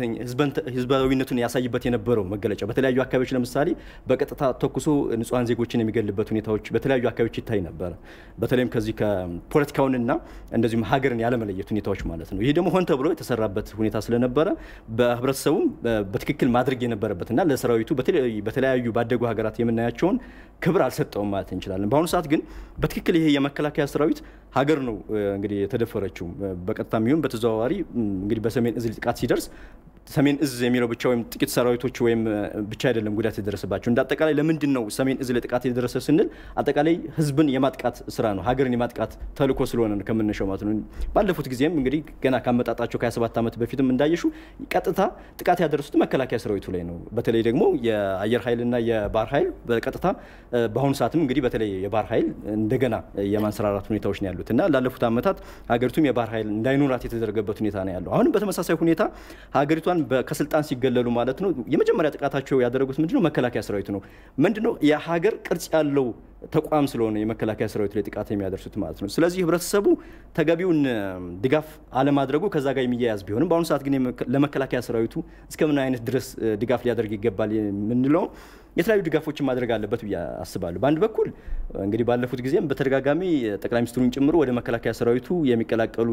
ህዝባዊነቱን ያሳይበት የነበረው መገለጫ በተለያዩ አካባቢዎች ለምሳሌ በቀጥታ ተኩሶ ንጹሐን ዜጎችን የሚገልበት ሁኔታዎች በተለያዩ አካባቢዎች ይታይ ነበረ። በተለይም ከዚህ ከፖለቲካውንና እንደዚሁም ሀገርን ያለመለየት ሁኔታዎች ማለት ነው። ይህ ደግሞ ሆን ተብሎ የተሰራበት ሁኔታ ስለነበረ በህብረተሰቡም በትክክል ማድረግ የነበረበትና ለሰራዊቱ በተለያዩ ባደጉ ሀገራት የምናያቸውን ክብር አልሰጠውም ማለት እንችላለን። በአሁኑ ሰዓት ግን በትክክል ይሄ የመከላከያ ሰራዊት ሀገር ነው እንግዲህ የተደፈረችው በቀጥታ የሚሆን በተዘዋዋሪ እንግዲህ በሰሜን እዝ ጥቃት ሲደርስ ሰሜን እዝ የሚለው ብቻ ወይም ጥቂት ሰራዊቶች ወይም ብቻ አይደለም ጉዳት የደረሰባቸው። እንደ አጠቃላይ ለምንድን ነው ሰሜን እዝ ለጥቃት የደረሰ ስንል አጠቃላይ ህዝብን የማጥቃት ስራ ነው፣ ሀገርን የማጥቃት ተልእኮ ስለሆነ ነው ከምንሸው ማለት ነው። ባለፉት ጊዜም እንግዲህ ገና ካመጣጣቸው ከ27 ዓመት በፊትም እንዳየሹ ቀጥታ ጥቃት ያደረሱት መከላከያ ሰራዊቱ ላይ ነው። በተለይ ደግሞ የአየር ኃይልና የባህር ኃይል በቀጥታ በአሁኑ ሰዓትም እንግዲህ በተለይ የባህር ኃይል እንደገና የማንሰራራት ሁኔታዎች ነው ያሉት እና ላለፉት ዓመታት ሀገሪቱም የባህር ኃይል እንዳይኖራት የተደረገበት ሁኔታ ነው ያለው። አሁንም በተመሳሳይ ሁኔታ ሀገሪቷን ከስልጣን ሲገለሉ ማለት ነው የመጀመሪያ ጥቃታቸው ያደረጉት ምንድነው? መከላከያ ሰራዊቱ ነው። ምንድነው የሀገር ቅርጽ ያለው ተቋም ስለሆነ የመከላከያ ሰራዊት ላይ ጥቃት የሚያደርሱት ማለት ነው። ስለዚህ ህብረተሰቡ ተገቢውን ድጋፍ አለማድረጉ ከዛ ጋር የሚያያዝ ቢሆንም በአሁኑ ሰዓት ግን ለመከላከያ ሰራዊቱ እስከምን አይነት ድረስ ድጋፍ ሊያደርግ ይገባል የምንለው የተለያዩ ድጋፎችን ማድረግ አለበት ብዬ አስባለሁ። በአንድ በኩል እንግዲህ ባለፉት ጊዜም በተደጋጋሚ ጠቅላይ ሚኒስትሩን ጨምሮ ወደ መከላከያ ሰራዊቱ የሚቀላቀሉ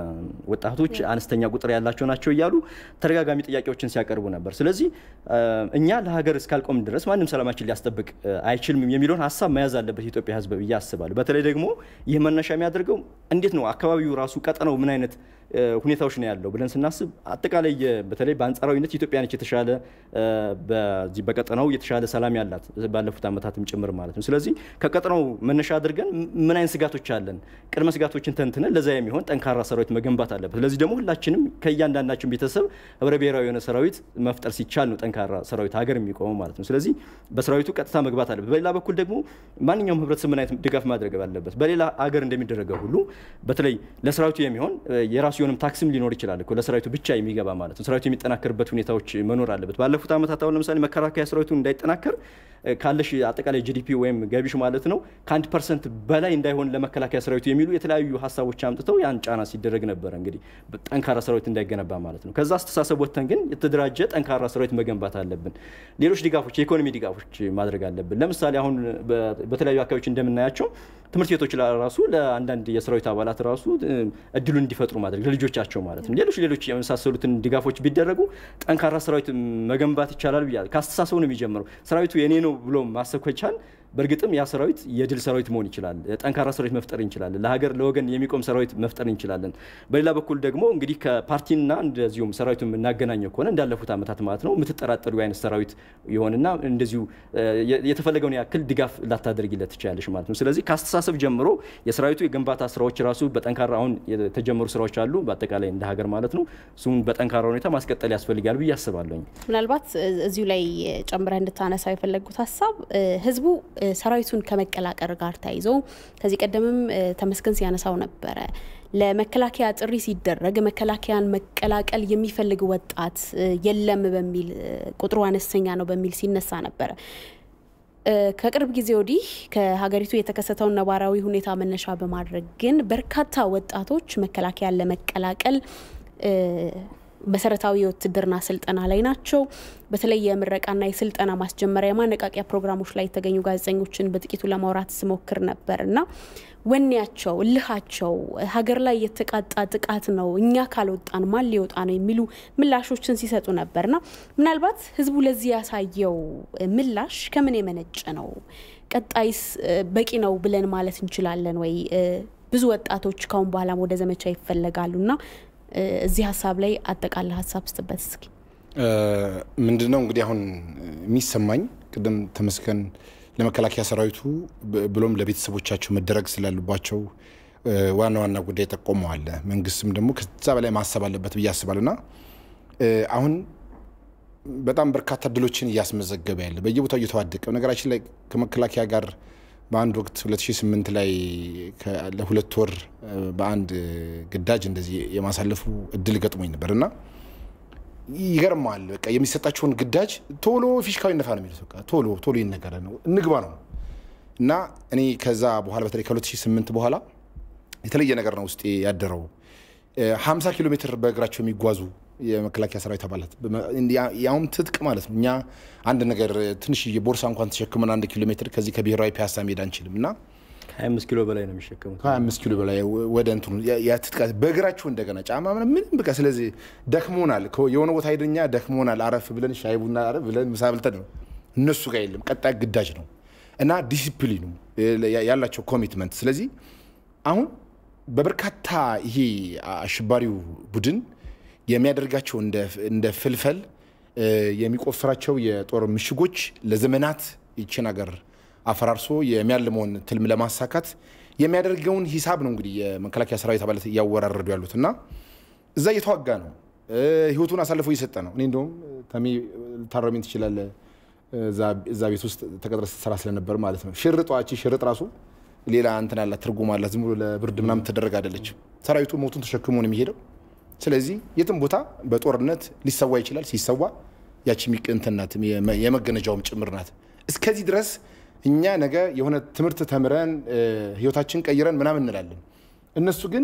ወጣቶች አነስተኛ ቁጥር ያላቸው ናቸው እያሉ ተደጋጋሚ ጥያቄዎችን ሲያቀርቡ ነበር። ስለዚህ እኛ ለሀገር እስካልቆም ድረስ ማንም ሰላማችን ሊያስጠብቅ አይችልም የሚለውን ሀሳብ መያዝ አለበት የኢትዮጵያ ህዝብ ብዬ አስባለሁ። በተለይ ደግሞ ይህ መነሻ የሚያደርገው እንዴት ነው አካባቢው ራሱ ቀጠናው ምን አይነት ሁኔታዎች ነው ያለው ብለን ስናስብ አጠቃላይ በተለይ በአንጻራዊነት ኢትዮጵያ ነች የተሻለ በዚህ በቀጠናው የተሻለ ሰላም ያላት ባለፉት ዓመታትም ጭምር ማለት ነው። ስለዚህ ከቀጠናው መነሻ አድርገን ምን አይነት ስጋቶች አለን፣ ቅድመ ስጋቶችን ተንትነን ለዛ የሚሆን ጠንካራ ሰራዊት መገንባት አለበት። ለዚህ ደግሞ ሁላችንም ከእያንዳንዳችን ቤተሰብ ህብረ ብሔራዊ የሆነ ሰራዊት መፍጠር ሲቻል ነው ጠንካራ ሰራዊት ሀገር የሚቆመው ማለት ነው። ስለዚህ በሰራዊቱ ቀጥታ መግባት አለበት። በሌላ በኩል ደግሞ ማንኛውም ህብረተሰብ ምን አይነት ድጋፍ ማድረግ አለበት። በሌላ ሀገር እንደሚደረገው ሁሉ በተለይ ለሰራዊቱ የሚሆን የራሱ የሆነም ታክስም ሊኖር ይችላል እኮ ለሰራዊቱ ብቻ የሚገባ ማለት ነው። ሰራዊቱ የሚጠናከርበት ሁኔታዎች መኖር አለበት። ባለፉት ዓመታት አሁን ለምሳሌ መከላከያ ሰራዊቱ እንዳይጠናከር ካለሽ አጠቃላይ ጂዲፒ ወይም ገቢሽ ማለት ነው ከአንድ ፐርሰንት በላይ እንዳይሆን ለመከላከያ ሰራዊቱ የሚሉ የተለያዩ ሀሳቦች አምጥተው ያን ጫና ሲደረግ ነበረ። እንግዲህ ጠንካራ ሰራዊት እንዳይገነባ ማለት ነው። ከዛ አስተሳሰብ ወጥተን ግን የተደራጀ ጠንካራ ሰራዊት መገንባት አለብን። ሌሎች ድጋፎች፣ የኢኮኖሚ ድጋፎች ማድረግ አለብን። ለምሳሌ አሁን በተለያዩ አካባቢዎች እንደምናያቸው ትምህርት ቤቶች ራሱ ለአንዳንድ የሰራዊት አባላት ራሱ እድሉን እንዲፈጥሩ ማድረግ ለልጆቻቸው ማለት ነው። ሌሎች ሌሎች የመሳሰሉትን ድጋፎች ቢደረጉ ጠንካራ ሰራዊት መገንባት ይቻላል ብያለሁ። ከአስተሳሰቡ ነው የሚጀምረው። ሰራዊቱ የኔ ነው ብሎ ማሰብ ከቻል በእርግጥም ያ ሰራዊት የድል ሰራዊት መሆን ይችላል። ጠንካራ ሰራዊት መፍጠር እንችላለን። ለሀገር ለወገን የሚቆም ሰራዊት መፍጠር እንችላለን። በሌላ በኩል ደግሞ እንግዲህ ከፓርቲና እንደዚሁም ሰራዊቱ የምናገናኘው ከሆነ እንዳለፉት ዓመታት ማለት ነው የምትጠራጠሩ አይነት ሰራዊት የሆንና እንደዚሁ የተፈለገውን ያክል ድጋፍ ላታደርጊለት ትችላለሽ ማለት ነው። ስለዚህ ከአስተሳሰብ ጀምሮ የሰራዊቱ የግንባታ ስራዎች ራሱ በጠንካራ አሁን የተጀመሩ ስራዎች አሉ፣ በአጠቃላይ እንደ ሀገር ማለት ነው። እሱም በጠንካራ ሁኔታ ማስቀጠል ያስፈልጋል ብዬ አስባለሁ። ምናልባት እዚሁ ላይ ጨምረህ እንድታነሳ የፈለጉት ሀሳብ ህዝቡ ሰራዊቱን ከመቀላቀል ጋር ተያይዞ ከዚህ ቀደምም ተመስገን ሲያነሳው ነበረ። ለመከላከያ ጥሪ ሲደረግ መከላከያን መቀላቀል የሚፈልግ ወጣት የለም በሚል ቁጥሩ አነስተኛ ነው በሚል ሲነሳ ነበረ። ከቅርብ ጊዜ ወዲህ ከሀገሪቱ የተከሰተውን ነባራዊ ሁኔታ መነሻ በማድረግ ግን በርካታ ወጣቶች መከላከያን ለመቀላቀል መሰረታዊ የውትድርና ስልጠና ላይ ናቸው። በተለይ የምረቃና የስልጠና ማስጀመሪያ የማነቃቂያ ፕሮግራሞች ላይ የተገኙ ጋዜጠኞችን በጥቂቱ ለማውራት ስሞክር ነበር እና ወኔያቸው፣ እልሃቸው ሀገር ላይ የተቃጣ ጥቃት ነው፣ እኛ ካልወጣን ማን ሊወጣ ነው የሚሉ ምላሾችን ሲሰጡ ነበርና ምናልባት ህዝቡ ለዚህ ያሳየው ምላሽ ከምን የመነጨ ነው? ቀጣይስ በቂ ነው ብለን ማለት እንችላለን ወይ? ብዙ ወጣቶች ካሁን በኋላም ወደ ዘመቻ ይፈለጋሉና እዚህ ሀሳብ ላይ አጠቃላይ ሀሳብ ስጥበት እስኪ። ምንድነው እንግዲህ አሁን የሚሰማኝ ቅድም ተመስገን ለመከላከያ ሰራዊቱ ብሎም ለቤተሰቦቻቸው መደረግ ስላሉባቸው ዋና ዋና ጉዳይ ጠቆመዋል። መንግስትም ደግሞ ከዛ በላይ ማሰብ አለበት ብዬ አስባለሁ እና አሁን በጣም በርካታ ድሎችን እያስመዘገበ ያለ በየቦታው እየተዋደቀ ነገራችን ላይ ከመከላከያ ጋር በአንድ ወቅት 2008 ላይ ለሁለት ወር በአንድ ግዳጅ እንደዚህ የማሳለፉ እድል ገጥሞኝ ነበር እና ይገርማል። በቃ የሚሰጣቸውን ግዳጅ ቶሎ ፊሽካዊ ነፋ ነው የሚሉት። በቃ ቶሎ ቶሎ ይነገረ ነው እንግባ ነው እና እኔ ከዛ በኋላ በተለይ ከ2008 በኋላ የተለየ ነገር ነው ውስጤ ያደረው። 50 ኪሎ ሜትር በእግራቸው የሚጓዙ የመከላከያ ሰራዊት አባላት ያውም ትጥቅ ማለት ነው። እኛ አንድ ነገር ትንሽዬ ቦርሳ እንኳን ተሸክመን አንድ ኪሎ ሜትር ከዚህ ከብሔራዊ ፒያሳ መሄድ አንችልም እና ከ25 ኪሎ በላይ ነው የሚሸከሙት። ከ25 ኪሎ በላይ ወደ እንትኑ ትጥቃ በእግራቸው እንደገና ጫማ ምንም በቃ ስለዚህ ደክሞናል። የሆነ ቦታ ሄደኛ ደክሞናል፣ አረፍ ብለን ሻይ ቡና አረፍ ብለን ምሳ በልተን ነው። እነሱ ጋር የለም፣ ቀጣይ ግዳጅ ነው እና ዲሲፕሊኑ ያላቸው ኮሚትመንት። ስለዚህ አሁን በበርካታ ይሄ አሸባሪው ቡድን የሚያደርጋቸው እንደ ፍልፈል የሚቆፍራቸው የጦር ምሽጎች ለዘመናት ይችን ሀገር አፈራርሶ የሚያልመውን ትልም ለማሳካት የሚያደርገውን ሂሳብ ነው እንግዲህ የመከላከያ ሰራዊት አባላት እያወራረዱ ያሉት እና እዛ እየተዋጋ ነው። ህይወቱን አሳልፎ እየሰጠ ነው። እኔ እንደውም ተሜ ልታረሚኝ ትችላለህ። እዛ ቤት ውስጥ ተቀጥረ ስትሰራ ስለነበር ማለት ነው። ሽርጧ እቺ ሽርጥ ራሱ ሌላ እንትን አላት ትርጉም አላት። ዝም ብሎ ለብርድ ምናምን ተደረግ አይደለችም። ሰራዊቱ ሞቱን ተሸክሞ ነው የሚሄደው። ስለዚህ የትም ቦታ በጦርነት ሊሰዋ ይችላል። ሲሰዋ ያቺ እንትን ናት፣ የመገነጃውም ጭምር ናት። እስከዚህ ድረስ እኛ ነገ የሆነ ትምህርት ተምረን ህይወታችን ቀይረን ምናምን እንላለን። እነሱ ግን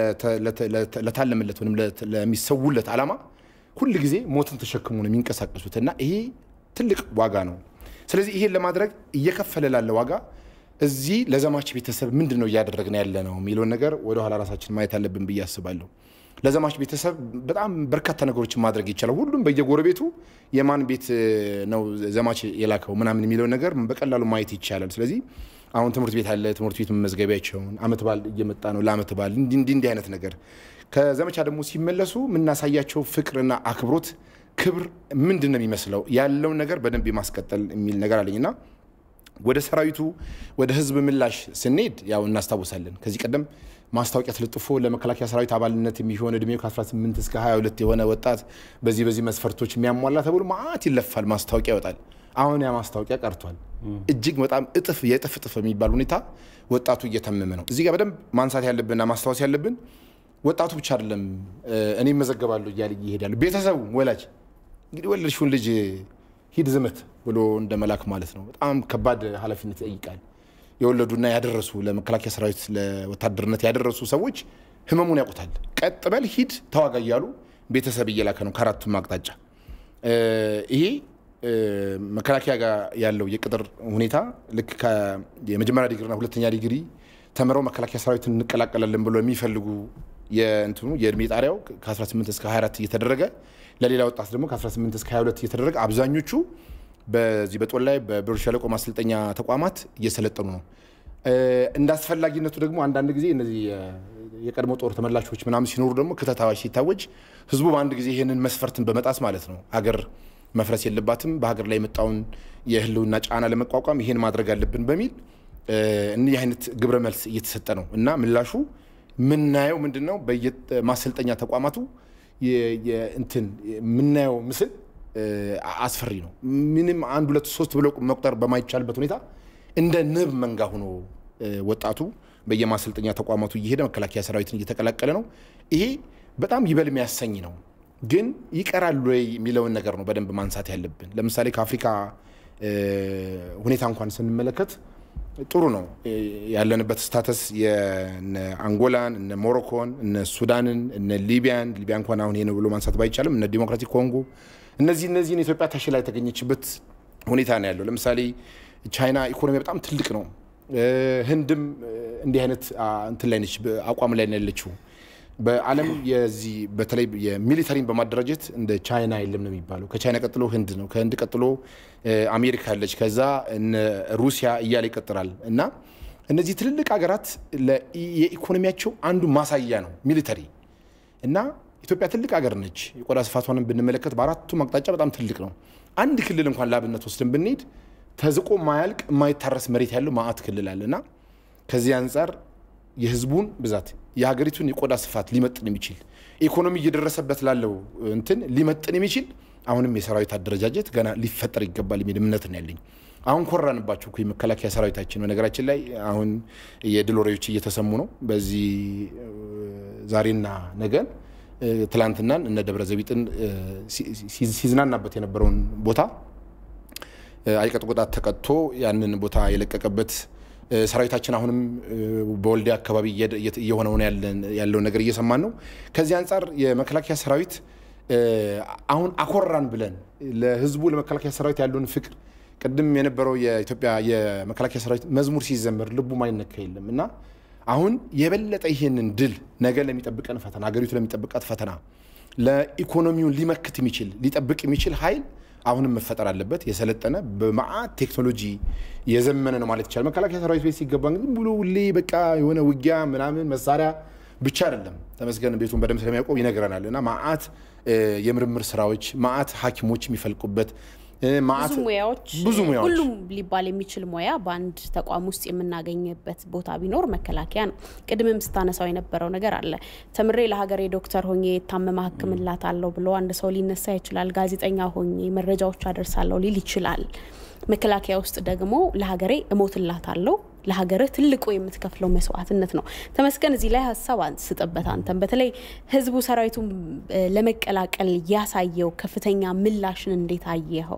ለታለመለት ወይም ለሚሰውለት ዓላማ ሁል ጊዜ ሞትን ተሸክሞ ነው የሚንቀሳቀሱት እና ይሄ ትልቅ ዋጋ ነው። ስለዚህ ይሄን ለማድረግ እየከፈለ ላለ ዋጋ እዚህ ለዘማች ቤተሰብ ምንድን ነው እያደረግን ያለ ነው የሚለውን ነገር ወደኋላ ራሳችን ማየት አለብን ብዬ አስባለሁ። ለዘማች ቤተሰብ በጣም በርካታ ነገሮችን ማድረግ ይቻላል። ሁሉም በየጎረቤቱ የማን ቤት ነው ዘማች የላከው ምናምን የሚለውን ነገር በቀላሉ ማየት ይቻላል። ስለዚህ አሁን ትምህርት ቤት አለ። ትምህርት ቤት መመዝገቢያቸውን አመት በዓል እየመጣ ነው። ለአመት በዓል እንዲህ እንዲህ አይነት ነገር ከዘመቻ ደግሞ ሲመለሱ የምናሳያቸው ፍቅርና አክብሮት ክብር ምንድን ነው የሚመስለው ያለውን ነገር በደንብ የማስቀጠል የሚል ነገር አለኝና ወደ ሰራዊቱ ወደ ህዝብ ምላሽ ስንሄድ ያው እናስታውሳለን ከዚህ ቀደም ማስታወቂያ ተለጥፎ ለመከላከያ ሰራዊት አባልነት የሚሆን እድሜው ከ18 እስከ 22 የሆነ ወጣት በዚህ በዚህ መስፈርቶች የሚያሟላ ተብሎ ማአት ይለፋል፣ ማስታወቂያ ይወጣል። አሁን ያ ማስታወቂያ ቀርቷል። እጅግ በጣም እጥፍ የእጥፍ እጥፍ የሚባል ሁኔታ ወጣቱ እየተመመ ነው። እዚህ ጋር በደንብ ማንሳት ያለብንና ማስታወስ ያለብን ወጣቱ ብቻ አይደለም እኔ መዘገባለሁ እያለ ይሄዳሉ። ቤተሰቡ ወላጅ እንግዲህ ወለድሽውን ልጅ ሂድ ዝመት ብሎ እንደ መላክ ማለት ነው። በጣም ከባድ ኃላፊነት ይጠይቃል። የወለዱና ያደረሱ ለመከላከያ ሰራዊት ለወታደርነት ያደረሱ ሰዎች ህመሙን ያውቁታል። ቀጥ በል ሂድ ተዋጋ እያሉ ቤተሰብ እየላከ ነው ከአራቱም አቅጣጫ። ይሄ መከላከያ ጋር ያለው የቅጥር ሁኔታ ልክ የመጀመሪያ ዲግሪና ሁለተኛ ዲግሪ ተምረው መከላከያ ሰራዊትን እንቀላቀላለን ብሎ የሚፈልጉ የእንትኑ የእድሜ ጣሪያው ከ18 እስከ 24 እየተደረገ ለሌላ ወጣት ደግሞ ከ18 እስከ 22 እየተደረገ አብዛኞቹ በዚህ በጦር ላይ በብር ሸለቆ ማሰልጠኛ ተቋማት እየሰለጠኑ ነው። እንደ አስፈላጊነቱ ደግሞ አንዳንድ ጊዜ እነዚህ የቀድሞ ጦር ተመላሾች ምናምን ሲኖሩ ደግሞ ክተት አዋጅ ሲታወጅ ህዝቡ በአንድ ጊዜ ይህንን መስፈርትን በመጣስ ማለት ነው ሀገር መፍረስ የለባትም በሀገር ላይ የመጣውን የህልውና ጫና ለመቋቋም ይሄን ማድረግ አለብን በሚል እኒህ አይነት ግብረ መልስ እየተሰጠ ነው እና ምላሹ የምናየው ምንድን ነው? በየማሰልጠኛ ተቋማቱ እንትን የምናየው ምስል አስፈሪ ነው። ምንም አንድ ሁለት ሶስት ብሎ መቁጠር በማይቻልበት ሁኔታ እንደ ንብ መንጋ ሆኖ ወጣቱ በየማሰልጠኛ ተቋማቱ እየሄደ መከላከያ ሰራዊትን እየተቀላቀለ ነው። ይሄ በጣም ይበል የሚያሰኝ ነው። ግን ይቀራል ወይ የሚለውን ነገር ነው በደንብ ማንሳት ያለብን። ለምሳሌ ከአፍሪካ ሁኔታ እንኳን ስንመለከት ጥሩ ነው ያለንበት ስታተስ የነ አንጎላን፣ እነ ሞሮኮን፣ እነ ሱዳንን፣ እነ ሊቢያን ሊቢያ እንኳን አሁን ይሄ ነው ብሎ ማንሳት ባይቻልም እነ ዲሞክራቲክ ኮንጎ እነዚህ እነዚህን ኢትዮጵያ ተሽላ የተገኘችበት ሁኔታ ነው ያለው። ለምሳሌ ቻይና ኢኮኖሚ በጣም ትልቅ ነው። ህንድም እንዲህ አይነት እንትን ላይ ነች፣ አቋም ላይ ነው ያለችው። በዓለም የዚህ በተለይ የሚሊተሪን በማደራጀት እንደ ቻይና የለም ነው የሚባለው። ከቻይና ቀጥሎ ህንድ ነው። ከህንድ ቀጥሎ አሜሪካ አለች። ከዛ ሩሲያ እያለ ይቀጥላል። እና እነዚህ ትልልቅ ሀገራት የኢኮኖሚያቸው አንዱ ማሳያ ነው ሚሊተሪ እና ኢትዮጵያ ትልቅ ሀገር ነች። የቆዳ ስፋቷንም ብንመለከት በአራቱም አቅጣጫ በጣም ትልቅ ነው። አንድ ክልል እንኳን ለአብነት ወስደን ብንሄድ ተዝቆ ማያልቅ የማይታረስ መሬት ያለው ማአት ክልል አለ እና ከዚህ አንጻር የህዝቡን ብዛት የሀገሪቱን የቆዳ ስፋት ሊመጥን የሚችል ኢኮኖሚ እየደረሰበት ላለው እንትን ሊመጥን የሚችል አሁንም የሰራዊት አደረጃጀት ገና ሊፈጠር ይገባል የሚል እምነት ነው ያለኝ። አሁን ኮራንባቸው እኮ የመከላከያ ሰራዊታችን በነገራችን ላይ አሁን የድል ወሬዎች እየተሰሙ ነው። በዚህ ዛሬና ነገን ትላንትናን እነ ደብረ ዘቢጥን ሲዝናናበት የነበረውን ቦታ አይቀጥ ቅጣት ተቀጥቶ ያንን ቦታ የለቀቀበት ሰራዊታችን አሁንም በወልዲያ አካባቢ እየሆነውን ያለውን ነገር እየሰማን ነው። ከዚህ አንጻር የመከላከያ ሰራዊት አሁን አኮራን ብለን ለህዝቡ ለመከላከያ ሰራዊት ያለውን ፍቅር ቅድም የነበረው የኢትዮጵያ የመከላከያ ሰራዊት መዝሙር ሲዘመር ልቡ ማይነካ የለም እና አሁን የበለጠ ይሄንን ድል ነገ ለሚጠብቀን ፈተና ሀገሪቱ ለሚጠብቃት ፈተና ለኢኮኖሚውን ሊመክት የሚችል ሊጠብቅ የሚችል ኃይል አሁንም መፈጠር አለበት። የሰለጠነ በመዓት ቴክኖሎጂ የዘመነ ነው ማለት ይቻላል። መከላከያ ሰራዊት ቤት ሲገባ ግን ብሎ ሁሌ በቃ የሆነ ውጊያ ምናምን መሳሪያ ብቻ አይደለም። ተመስገን ቤቱን በደንብ ስለሚያውቀው ይነግረናል። እና መዓት የምርምር ስራዎች መዓት ሐኪሞች የሚፈልቁበት ብዙ ሙያዎች ብዙ ሙያዎች ሁሉም ሊባል የሚችል ሙያ በአንድ ተቋም ውስጥ የምናገኝበት ቦታ ቢኖር መከላከያ ነው። ቅድምም ስታነሳው የነበረው ነገር አለ። ተምሬ ለሀገሬ ዶክተር ሆኜ የታመመ ሕክምላት አለው ብሎ አንድ ሰው ሊነሳ ይችላል። ጋዜጠኛ ሆኜ መረጃዎች አደርሳለሁ ሊል ይችላል። መከላከያ ውስጥ ደግሞ ለሀገሬ እሞትላት አለው ለሀገርህ ትልቁ የምትከፍለው መስዋዕትነት ነው። ተመስገን እዚህ ላይ ሀሳብ አንስጥበት። አንተም በተለይ ህዝቡ ሰራዊቱን ለመቀላቀል ያሳየው ከፍተኛ ምላሽን እንዴት አየኸው?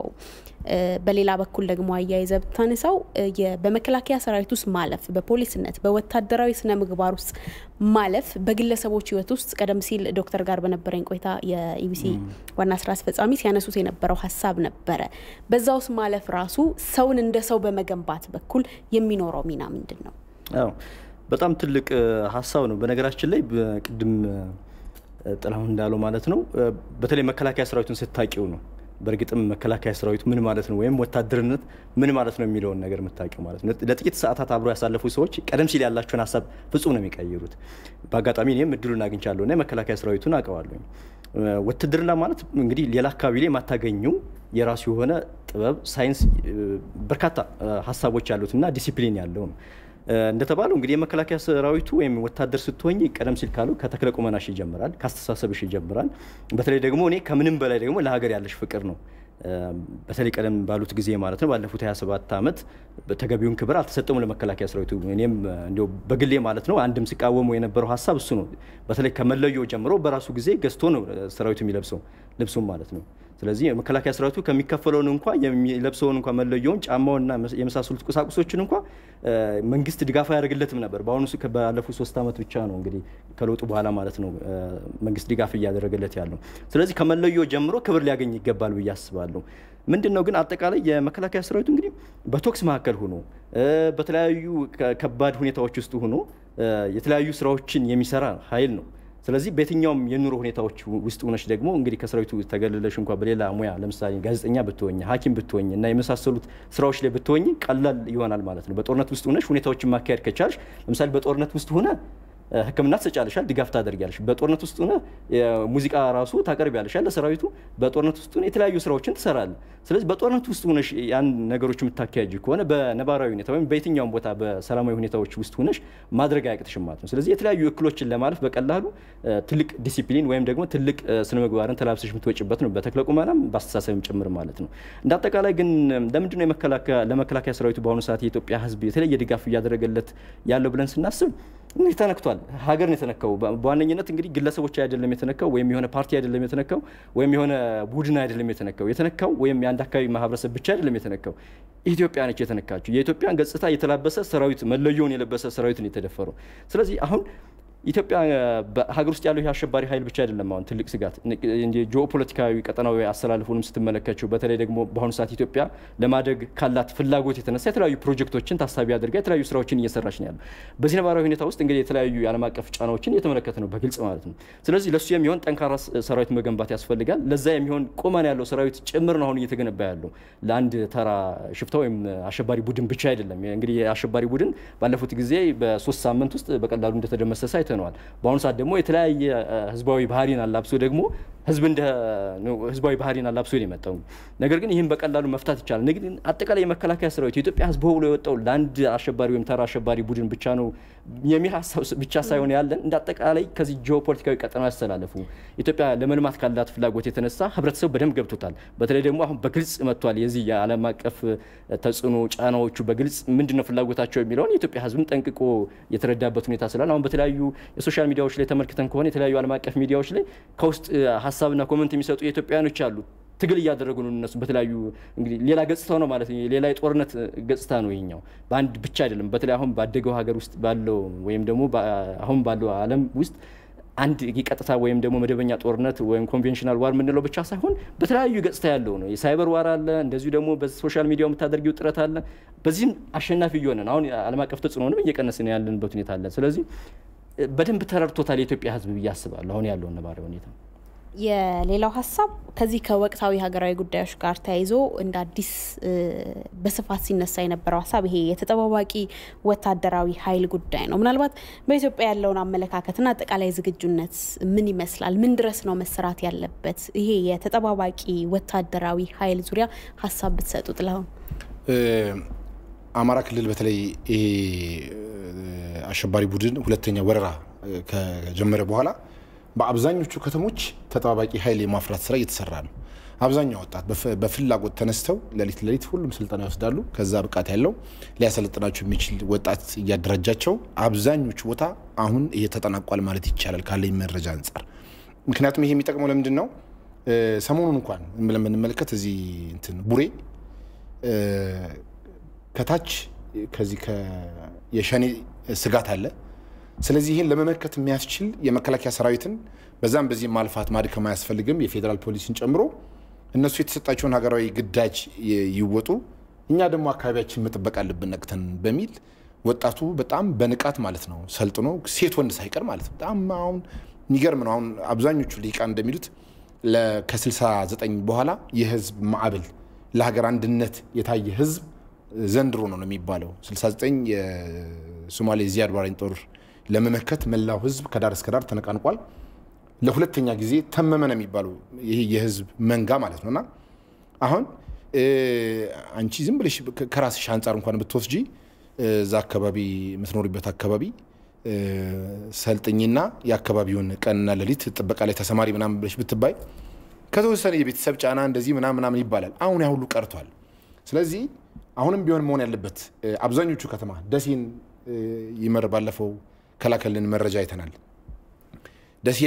በሌላ በኩል ደግሞ አያይዘ ብታነሳው በመከላከያ ሰራዊት ውስጥ ማለፍ፣ በፖሊስነት በወታደራዊ ስነ ምግባር ውስጥ ማለፍ በግለሰቦች ህይወት ውስጥ ቀደም ሲል ዶክተር ጋር በነበረኝ ቆይታ የኢቢሲ ዋና ስራ አስፈጻሚ ሲያነሱት የነበረው ሀሳብ ነበረ። በዛ ውስጥ ማለፍ ራሱ ሰውን እንደ ሰው በመገንባት በኩል የሚኖረው ሚና ምንድን ነው? አዎ በጣም ትልቅ ሀሳብ ነው። በነገራችን ላይ ቅድም ጥላሁን እንዳለው ማለት ነው በተለይ መከላከያ ሰራዊቱን ስታቂው ነው በእርግጥም መከላከያ ሰራዊቱ ምን ማለት ነው ወይም ወታደርነት ምን ማለት ነው የሚለውን ነገር የምታውቂው ማለት ነው። ለጥቂት ሰዓታት አብሮ ያሳለፉ ሰዎች ቀደም ሲል ያላቸውን ሀሳብ ፍጹም ነው የሚቀይሩት። በአጋጣሚ እኔም እድሉን አግኝቻለሁ እና የመከላከያ ሰራዊቱን አውቀዋለሁ። ውትድርና ማለት እንግዲህ ሌላ አካባቢ ላይ የማታገኙ የራሱ የሆነ ጥበብ፣ ሳይንስ፣ በርካታ ሀሳቦች ያሉት እና ዲሲፕሊን ያለው ነው። እንደተባለው እንግዲህ የመከላከያ ሰራዊቱ ወይም ወታደር ስትሆኝ ቀደም ሲል ካሉ ከተክለ ቁመናሽ ይጀምራል፣ ከአስተሳሰብሽ ይጀምራል። በተለይ ደግሞ እኔ ከምንም በላይ ደግሞ ለሀገር ያለሽ ፍቅር ነው። በተለይ ቀደም ባሉት ጊዜ ማለት ነው ባለፉት 27 ዓመት ተገቢውን ክብር አልተሰጠሙ ለመከላከያ ሰራዊቱ። እኔም እንዲያው በግሌ ማለት ነው አንድም ሲቃወሙ የነበረው ሀሳብ እሱ ነው። በተለይ ከመለዮ ጀምሮ በራሱ ጊዜ ገዝቶ ነው ሰራዊቱ የሚለብሰው ልብሱም ማለት ነው። ስለዚህ የመከላከያ ሰራዊቱ ከሚከፈለውን እንኳ የሚለብሰውን እንኳ መለየውን ጫማውንና የመሳሰሉት ቁሳቁሶችን እንኳ መንግስት ድጋፍ አያደርግለትም ነበር። በአሁኑ ባለፉት ሶስት ዓመት ብቻ ነው እንግዲህ ከለውጡ በኋላ ማለት ነው መንግስት ድጋፍ እያደረገለት ያለው። ስለዚህ ከመለዮ ጀምሮ ክብር ሊያገኝ ይገባል ብዬ አስባለሁ። ምንድን ነው ግን አጠቃላይ የመከላከያ ሰራዊቱ እንግዲህ በቶክስ መካከል ሆኖ በተለያዩ ከባድ ሁኔታዎች ውስጥ ሆኖ የተለያዩ ስራዎችን የሚሰራ ኃይል ነው። ስለዚህ በየትኛውም የኑሮ ሁኔታዎች ውስጥ ሆነች ደግሞ እንግዲህ ከሰራዊቱ ተገልለሽ እንኳ በሌላ ሙያ ለምሳሌ ጋዜጠኛ ብትወኝ፣ ሐኪም ብትወኝ እና የመሳሰሉት ስራዎች ላይ ብትወኝ ቀላል ይሆናል ማለት ነው። በጦርነት ውስጥ ሆነሽ ሁኔታዎችን ማካሄድ ከቻልሽ ለምሳሌ በጦርነት ውስጥ ሆነ ሕክምና ትሰጫለሻል፣ ድጋፍ ታደርጊያለሽ። በጦርነት ውስጥ ሆነ ሙዚቃ ራሱ ታቀርቢያለሻል ለሰራዊቱ። በጦርነት ውስጥ ሆነ የተለያዩ ስራዎችን ትሰራለህ። ስለዚህ በጦርነት ውስጥ ሆነሽ ያን ነገሮች የምታካሄጅ ከሆነ በነባራዊ ሁኔታ ወይም በየትኛውም ቦታ በሰላማዊ ሁኔታዎች ውስጥ ሆነሽ ማድረግ አያቅትሽም ማለት ነው። ስለዚህ የተለያዩ እክሎችን ለማለፍ በቀላሉ ትልቅ ዲሲፕሊን ወይም ደግሞ ትልቅ ስነ ምግባርን ተላብሰሽ የምትወጭበት ነው፣ በተክለ ቁመናም በአስተሳሰብም ጭምር ማለት ነው። እንደ አጠቃላይ ግን ለምንድን ነው ለመከላከያ ሰራዊቱ በአሁኑ ሰዓት የኢትዮጵያ ሕዝብ የተለየ ድጋፍ እያደረገለት ያለው ብለን ስናስብ እንግዲህ ተነክቷል። ሀገር ነው የተነካው። በዋነኝነት እንግዲህ ግለሰቦች አይደለም የተነካው፣ ወይም የሆነ ፓርቲ አይደለም የተነካው፣ ወይም የሆነ ቡድን አይደለም የተነካው። የተነካው ወይም የአንድ አካባቢ ማህበረሰብ ብቻ አይደለም የተነካው፣ ኢትዮጵያ ነች የተነካችው። የኢትዮጵያን ገጽታ የተላበሰ ሰራዊት፣ መለዮውን የለበሰ ሰራዊት ነው የተደፈረው። ስለዚህ አሁን ኢትዮጵያ በሀገር ውስጥ ያለው የአሸባሪ ኃይል ብቻ አይደለም አሁን ትልቅ ስጋት ጂኦፖለቲካዊ ቀጠናዊ አስተላልፉንም ስትመለከችው በተለይ ደግሞ በአሁኑ ሰዓት ኢትዮጵያ ለማደግ ካላት ፍላጎት የተነሳ የተለያዩ ፕሮጀክቶችን ታሳቢ አድርጋ የተለያዩ ስራዎችን እየሰራች ነው ያለው። በዚህ ነባራዊ ሁኔታ ውስጥ እንግዲህ የተለያዩ የዓለም አቀፍ ጫናዎችን እየተመለከተ ነው በግልጽ ማለት ነው። ስለዚህ ለሱ የሚሆን ጠንካራ ሰራዊት መገንባት ያስፈልጋል። ለዛ የሚሆን ቁመና ያለው ሰራዊት ጭምር ነው አሁን እየተገነባ ያለው ለአንድ ተራ ሽፍታ ወይም አሸባሪ ቡድን ብቻ አይደለም። እንግዲህ የአሸባሪ ቡድን ባለፉት ጊዜ በሶስት ሳምንት ውስጥ በቀላሉ እንደተደመሰሰ አይተነዋል። በአሁኑ ሰዓት ደግሞ የተለያየ ህዝባዊ ባህሪን አላብሶ ደግሞ ህዝብ እንደ ህዝባዊ ባህሪን አላብሶ ነው የመጣው። ነገር ግን ይህን በቀላሉ መፍታት ይቻላል። ነገር ግን አጠቃላይ የመከላከያ ሰራዊት የኢትዮጵያ ህዝብ ብሎ የወጣው ለአንድ አሸባሪ ወይም ተራ አሸባሪ ቡድን ብቻ ነው የሚል ሀሳብ ብቻ ሳይሆን ያለን እንደ አጠቃላይ ከዚህ ጂኦፖለቲካዊ ቀጠና ያስተላለፉ ኢትዮጵያ ለመልማት ካላት ፍላጎት የተነሳ ህብረተሰቡ በደንብ ገብቶታል። በተለይ ደግሞ አሁን በግልጽ መጥቷል። የዚህ የዓለም አቀፍ ተጽዕኖ ጫናዎቹ በግልጽ ምንድነው ፍላጎታቸው የሚለውን የኢትዮጵያ ህዝብም ጠንቅቆ የተረዳበት ሁኔታ ስላለ አሁን በተለያዩ የሶሻል ሚዲያዎች ላይ ተመልክተን ከሆነ የተለያዩ ዓለም አቀፍ ሚዲያዎች ላይ ከውስጥ ሀሳብና ኮመንት የሚሰጡ የኢትዮጵያውያኖች አሉ። ትግል እያደረጉ ነው እነሱ በተለያዩ እንግዲህ ሌላ ገጽታው ነው ማለት ነው። ሌላ የጦርነት ገጽታ ነው ይኛው። በአንድ ብቻ አይደለም። በተለይ አሁን ባደገው ሀገር ውስጥ ባለው ወይም ደግሞ አሁን ባለው ዓለም ውስጥ አንድ ቀጥታ ወይም ደግሞ መደበኛ ጦርነት ወይም ኮንቬንሽናል ዋር የምንለው ብቻ ሳይሆን በተለያዩ ገጽታ ያለው ነው። የሳይበር ዋር አለ፣ እንደዚሁ ደግሞ በሶሻል ሚዲያው የምታደርጊው ጥረት አለ። በዚህም አሸናፊ እየሆነን አሁን ዓለም አቀፍ ተጽዕኖንም እየቀነስን ያለንበት ሁኔታ አለ። ስለዚህ በደንብ ተረድቶታል የኢትዮጵያ ሕዝብ ብዬ አስባለሁ አሁን ያለውን ነባራዊ ሁኔታ። የሌላው ሀሳብ ከዚህ ከወቅታዊ ሀገራዊ ጉዳዮች ጋር ተያይዞ እንደ አዲስ በስፋት ሲነሳ የነበረው ሀሳብ ይሄ የተጠባባቂ ወታደራዊ ኃይል ጉዳይ ነው። ምናልባት በኢትዮጵያ ያለውን አመለካከትና አጠቃላይ ዝግጁነት ምን ይመስላል? ምን ድረስ ነው መሰራት ያለበት? ይሄ የተጠባባቂ ወታደራዊ ኃይል ዙሪያ ሀሳብ ብትሰጡ ጥላሁን። አማራ ክልል በተለይ ይሄ አሸባሪ ቡድን ሁለተኛ ወረራ ከጀመረ በኋላ በአብዛኞቹ ከተሞች ተጠባባቂ ኃይል የማፍራት ስራ እየተሰራ ነው። አብዛኛው ወጣት በፍላጎት ተነስተው ሌሊት ሌሊት ሁሉም ስልጠና ይወስዳሉ። ከዛ ብቃት ያለው ሊያሰለጥናቸው የሚችል ወጣት እያደራጃቸው አብዛኞቹ ቦታ አሁን ይሄ ተጠናቋል ማለት ይቻላል ካለኝ መረጃ አንጻር። ምክንያቱም ይሄ የሚጠቅመው ለምንድን ነው? ሰሞኑን እንኳን ብለን ብንመለከት እዚህ እንትን ቡሬ ከታች ከዚህ የሸኔ ስጋት አለ። ስለዚህ ይህን ለመመከት የሚያስችል የመከላከያ ሰራዊትን በዛም በዚህ ማልፋት ማድከም አያስፈልግም። የፌዴራል ፖሊስን ጨምሮ እነሱ የተሰጣቸውን ሀገራዊ ግዳጅ ይወጡ፣ እኛ ደግሞ አካባቢያችን መጠበቅ አለብን ነቅተን በሚል ወጣቱ በጣም በንቃት ማለት ነው ሰልጥኖ ሴት ወንድ ሳይቀር ማለት ነው። በጣም አሁን የሚገርም ነው። አሁን አብዛኞቹ ልሂቃን እንደሚሉት ከ69 በኋላ የህዝብ ማዕበል ለሀገር አንድነት የታየ ህዝብ ዘንድሮ ነው ነው የሚባለው 69 የሶማሌ ዚያድ ባሬን ጦር ለመመከት መላው ህዝብ ከዳር እስከ ዳር ተነቃንቋል። ለሁለተኛ ጊዜ ተመመ ነው የሚባለው ይሄ የህዝብ መንጋ ማለት ነው። እና አሁን አንቺ ዝም ብለሽ ከራስሽ አንጻር እንኳን ብትወስጂ እዛ አካባቢ የምትኖሪበት አካባቢ ሰልጥኝና የአካባቢውን ቀንና ሌሊት ጥበቃ ላይ ተሰማሪ ምናምን ብለሽ ብትባይ ከተወሰነ የቤተሰብ ጫና እንደዚህ ምናምን ምናምን ይባላል። አሁን ያ ሁሉ ቀርቷል። ስለዚህ አሁንም ቢሆን መሆን ያለበት አብዛኞቹ ከተማ ደሴን ይመር ባለፈው ከላከልን መረጃ አይተናል። ደሴ ላይ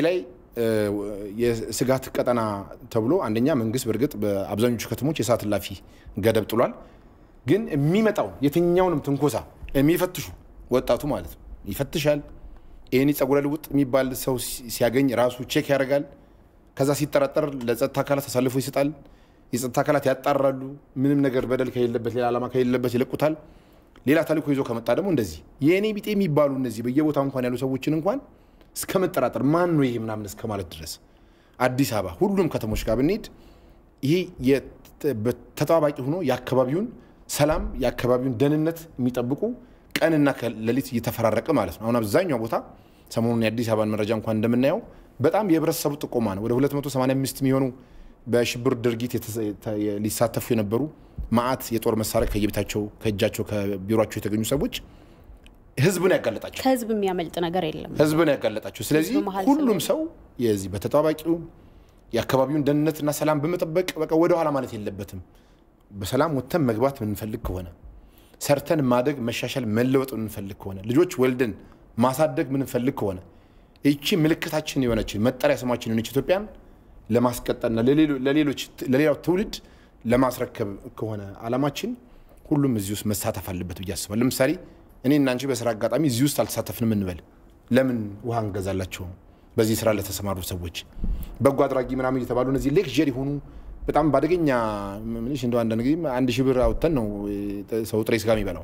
የስጋት ቀጠና ተብሎ አንደኛ መንግስት በእርግጥ በአብዛኞቹ ከተሞች የሰዓት እላፊ ገደብ ጥሏል። ግን የሚመጣው የትኛውንም ትንኮሳ የሚፈትሹ ወጣቱ ማለት ነው ይፈትሻል። ይህን ጸጉረ ልውጥ የሚባል ሰው ሲያገኝ ራሱ ቼክ ያደርጋል። ከዛ ሲጠራጠር ለጸጥታ አካላት አሳልፎ ይሰጣል። የጸጥታ አካላት ያጣራሉ። ምንም ነገር በደል ከሌለበት ሌላ ዓላማ ከሌለበት ይለቁታል። ሌላ ተልእኮ ይዞ ከመጣ ደግሞ እንደዚህ የእኔ ቢጤ የሚባሉ እነዚህ በየቦታ እንኳን ያሉ ሰዎችን እንኳን እስከ መጠራጠር ማን ነው ይሄ ምናምን እስከ ማለት ድረስ አዲስ አበባ ሁሉም ከተሞች ጋር ብንሄድ ይሄ ተጠባባቂ ሆኖ የአካባቢውን ሰላም የአካባቢውን ደህንነት የሚጠብቁ ቀንና ሌሊት እየተፈራረቀ ማለት ነው። አሁን አብዛኛው ቦታ ሰሞኑን የአዲስ አበባን መረጃ እንኳን እንደምናየው በጣም የህብረተሰቡ ጥቆማ ነው። ወደ 285 የሚሆኑ በሽብር ድርጊት ሊሳተፉ የነበሩ ማአት የጦር መሳሪያ ከየቤታቸው ከእጃቸው ከቢሮቸው የተገኙ ሰዎች ህዝብን ያጋለጣቸው ከህዝብ የሚያመልጥ ነገር የለም። ህዝብን ያጋለጣቸው። ስለዚህ ህዝብ መሀል ሁሉም ሰው የዚህ በተጠባባቂው የአካባቢውን ደህንነትና ሰላም በመጠበቅ በቃ ወደኋላ ማለት የለበትም። በሰላም ወጥተን መግባት የምንፈልግ ከሆነ ሰርተን ማደግ፣ መሻሻል፣ መለወጥ የምንፈልግ ከሆነ ልጆች ወልደን ማሳደግ የምንፈልግ ከሆነ ይቺ ምልክታችን የሆነች መጠሪያ ስማችን የሆነች ኢትዮጵያን ለማስቀጠልና ለሌሎች ለሌላው ትውልድ ለማስረከብ ከሆነ አላማችን ሁሉም እዚህ ውስጥ መሳተፍ አለበት ብዬ አስባለሁ። ለምሳሌ እኔ እና አንቺ በስራ አጋጣሚ እዚህ ውስጥ አልተሳተፍንም እንበል። ለምን ውሃ እንገዛላቸው? በዚህ ስራ ለተሰማሩ ሰዎች በጎ አድራጊ ምናምን እየተባሉ እነዚህ ሌክዠሪ የሆኑ በጣም በአደገኛ ምንሽ እንደው አንዳንድ ጊዜ አንድ ሺህ ብር አውጥተን ነው ሰው ጥሬ ስጋ የሚበላው።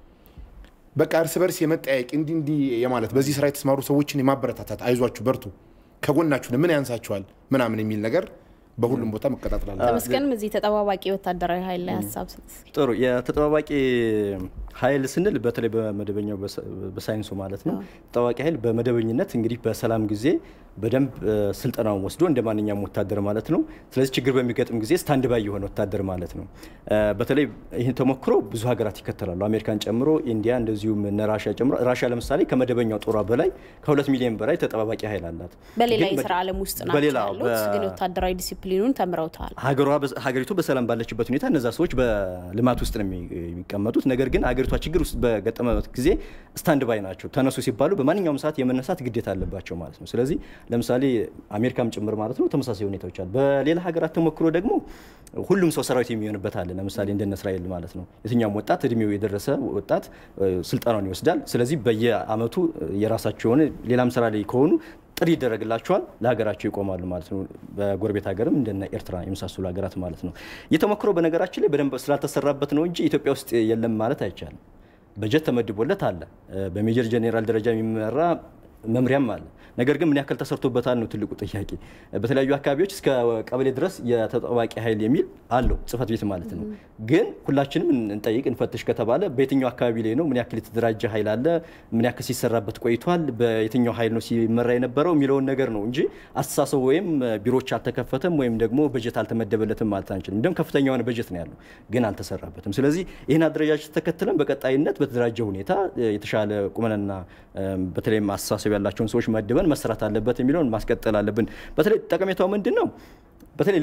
በቃ እርስ በርስ የመጠያየቅ እንዲህ እንዲህ የማለት በዚህ ስራ የተሰማሩ ሰዎችን የማበረታታት አይዟችሁ፣ በርቱ፣ ከጎናችሁ ምን ያንሳችኋል ምናምን የሚል ነገር በሁሉም ቦታ መቀጣጠል አለ። ተመስገንም እዚህ ተጠባባቂ ወታደራዊ ኃይል ላይ ሀሳብ ስጥ። ጥሩ የተጠባባቂ ኃይል ስንል በተለይ በመደበኛው በሳይንሱ ማለት ነው። ተጠባባቂ ኃይል በመደበኝነት እንግዲህ በሰላም ጊዜ በደንብ ስልጠናውን ወስዶ እንደ ማንኛውም ወታደር ማለት ነው። ስለዚህ ችግር በሚገጥም ጊዜ ስታንድ ባይ የሆነ ወታደር ማለት ነው። በተለይ ይህን ተሞክሮ ብዙ ሀገራት ይከተላሉ። አሜሪካን ጨምሮ ኢንዲያ፣ እንደዚሁም እነ ራሽያ ጨምሮ ራሽያ ለምሳሌ ከመደበኛው ጦሯ በላይ ከሁለት ሚሊዮን በላይ ተጠባባቂ ኃይል አላት። በሌላ ግን የስራ ዓለም ውስጥ ናቸው በሌላ ያሉት፣ በ- ግን ወታደራዊ ዲሲፕሊኑን ተምረውታል። ሀገሯ ሀገሪቱ በሰላም ባለችበት ሁኔታ እነዛ ሰዎች በልማት ውስጥ ነው የሚ- የሚቀመጡት። ነገር ግን ሀገሪቷ ችግር ውስጥ በገጠመበት ጊዜ ስታንድ ባይ ናቸው። ተነሱ ሲባሉ በማንኛውም ሰዓት የመነሳት ግዴታ አለባቸው ማለት ነው። ስለዚህ ለምሳሌ አሜሪካም ጭምር ማለት ነው ተመሳሳይ ሁኔታዎች አሉ። በሌላ ሀገራት ተሞክሮ ደግሞ ሁሉም ሰው ሰራዊት የሚሆንበት አለ። ለምሳሌ እንደነ እስራኤል ማለት ነው። የትኛውም ወጣት እድሜው የደረሰ ወጣት እ፣ ስልጠናውን ይወስዳል። ስለዚህ በየአመቱ የራሳቸው የሆነ ሌላም ስራ ላይ ከሆኑ ጥሪ ይደረግላቸዋል፣ ለሀገራቸው ይቆማሉ ማለት ነው። በጎረቤት ሀገርም እንደነ ኤርትራ የመሳሰሉ ሀገራት ማለት ነው። የተሞክሮ በነገራችን ላይ በደንብ ስላልተሰራበት ነው እንጂ ኢትዮጵያ ውስጥ የለም ማለት አይቻልም። በጀት ተመድቦለት አለ። በሜጀር ጄኔራል ደረጃ የሚመራ መምሪያም አለ። ነገር ግን ምን ያክል ተሰርቶበታል ነው ትልቁ ጥያቄ። በተለያዩ አካባቢዎች እስከ ቀበሌ ድረስ የተጠባባቂ ኃይል የሚል አለው ጽህፈት ቤት ማለት ነው። ግን ሁላችንም እንጠይቅ እንፈትሽ ከተባለ በየትኛው አካባቢ ላይ ነው? ምን ያክል የተደራጀ ኃይል አለ? ምን ያክል ሲሰራበት ቆይቷል? በየትኛው ኃይል ነው ሲመራ የነበረው የሚለውን ነገር ነው እንጂ አስተሳሰቡ ወይም ቢሮዎች አልተከፈተም ወይም ደግሞ በጀት አልተመደበለትም ማለት አንችልም። እንደውም ከፍተኛ የሆነ በጀት ነው ያለው፣ ግን አልተሰራበትም። ስለዚህ ይህን አደረጃጀት ተከትለን በቀጣይነት በተደራጀ ሁኔታ የተሻለ ቁመናና በተለይም አስተሳሰብ ያላቸውን ሰዎች መድበን መሰራት አለበት የሚለውን ማስቀጠል አለብን። በተለይ ጠቀሜታው ምንድን ነው? በተለይ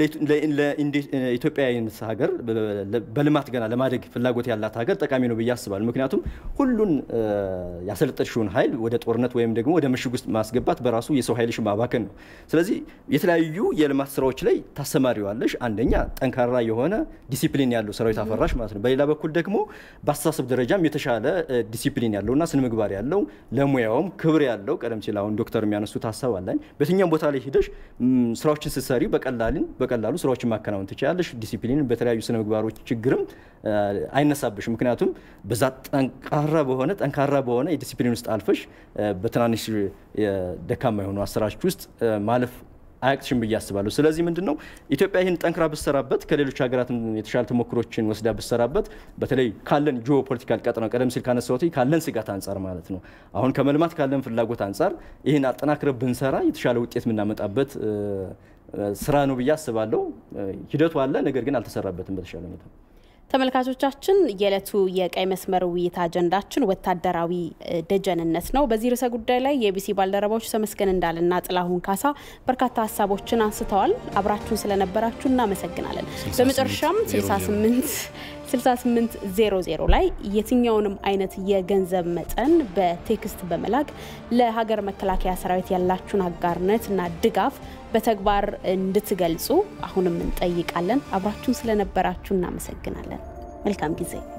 ለኢትዮጵያ አይነት ሀገር በልማት ገና ለማደግ ፍላጎት ያላት ሀገር ጠቃሚ ነው ብዬ አስባለሁ። ምክንያቱም ሁሉን ያሰለጠንሽውን ኃይል ወደ ጦርነት ወይም ደግሞ ወደ ምሽግ ውስጥ ማስገባት በራሱ የሰው ኃይልሽ ማባከን ነው። ስለዚህ የተለያዩ የልማት ስራዎች ላይ ታሰማሪዋለሽ። አንደኛ ጠንካራ የሆነ ዲሲፕሊን ያለው ሰራዊት አፈራሽ ማለት ነው። በሌላ በኩል ደግሞ በአስተሳሰብ ደረጃም የተሻለ ዲሲፕሊን ያለውና ስነ ምግባር ያለው ለሙያውም ክብር ያለው ቀደም ሲል አሁን ዶክተር የሚያነሱት ሀሳብ አለኝ። በየትኛውም ቦታ ላይ ሂደሽ ስራዎችን ስትሰሪ በቀላልን በቀላሉ ስራዎችን ማከናወን ትችላለሽ። ዲሲፕሊን በተለያዩ ስነ ምግባሮች ችግርም አይነሳብሽ። ምክንያቱም በዛ ጠንካራ በሆነ ጠንካራ በሆነ የዲሲፕሊን ውስጥ አልፈሽ በትናንሽ ደካማ የሆኑ አሰራሮች ውስጥ ማለፍ አያቅትሽም ብዬ አስባለሁ። ስለዚህ ምንድን ነው ኢትዮጵያ ይህን ጠንክራ ብሰራበት ከሌሎች ሀገራት የተሻለ ተሞክሮችን ወስዳ ብሰራበት በተለይ ካለን ጂኦ ፖለቲካል ቀጠና ቀደም ሲል ካነሳሁት ካለን ስጋት አንጻር ማለት ነው አሁን ከመልማት ካለን ፍላጎት አንጻር ይህን አጠናክረ ብንሰራ የተሻለ ውጤት የምናመጣበት ስራ ነው ብዬ አስባለሁ። ሂደቱ አለ፣ ነገር ግን አልተሰራበትም በተሻለ ሁኔታ። ተመልካቾቻችን የዕለቱ የቀይ መስመር ውይይት አጀንዳችን ወታደራዊ ደጀንነት ነው። በዚህ ርዕሰ ጉዳይ ላይ የቢሲ ባልደረባዎች ተመስገን እንዳልና ጥላሁን ካሳ በርካታ ሀሳቦችን አንስተዋል። አብራችሁን ስለነበራችሁ እናመሰግናለን። በመጨረሻም 68 6800 ላይ የትኛውንም አይነት የገንዘብ መጠን በቴክስት በመላክ ለሀገር መከላከያ ሰራዊት ያላችሁን አጋርነት እና ድጋፍ በተግባር እንድትገልጹ አሁንም እንጠይቃለን። አብራችሁን ስለነበራችሁ እናመሰግናለን። መልካም ጊዜ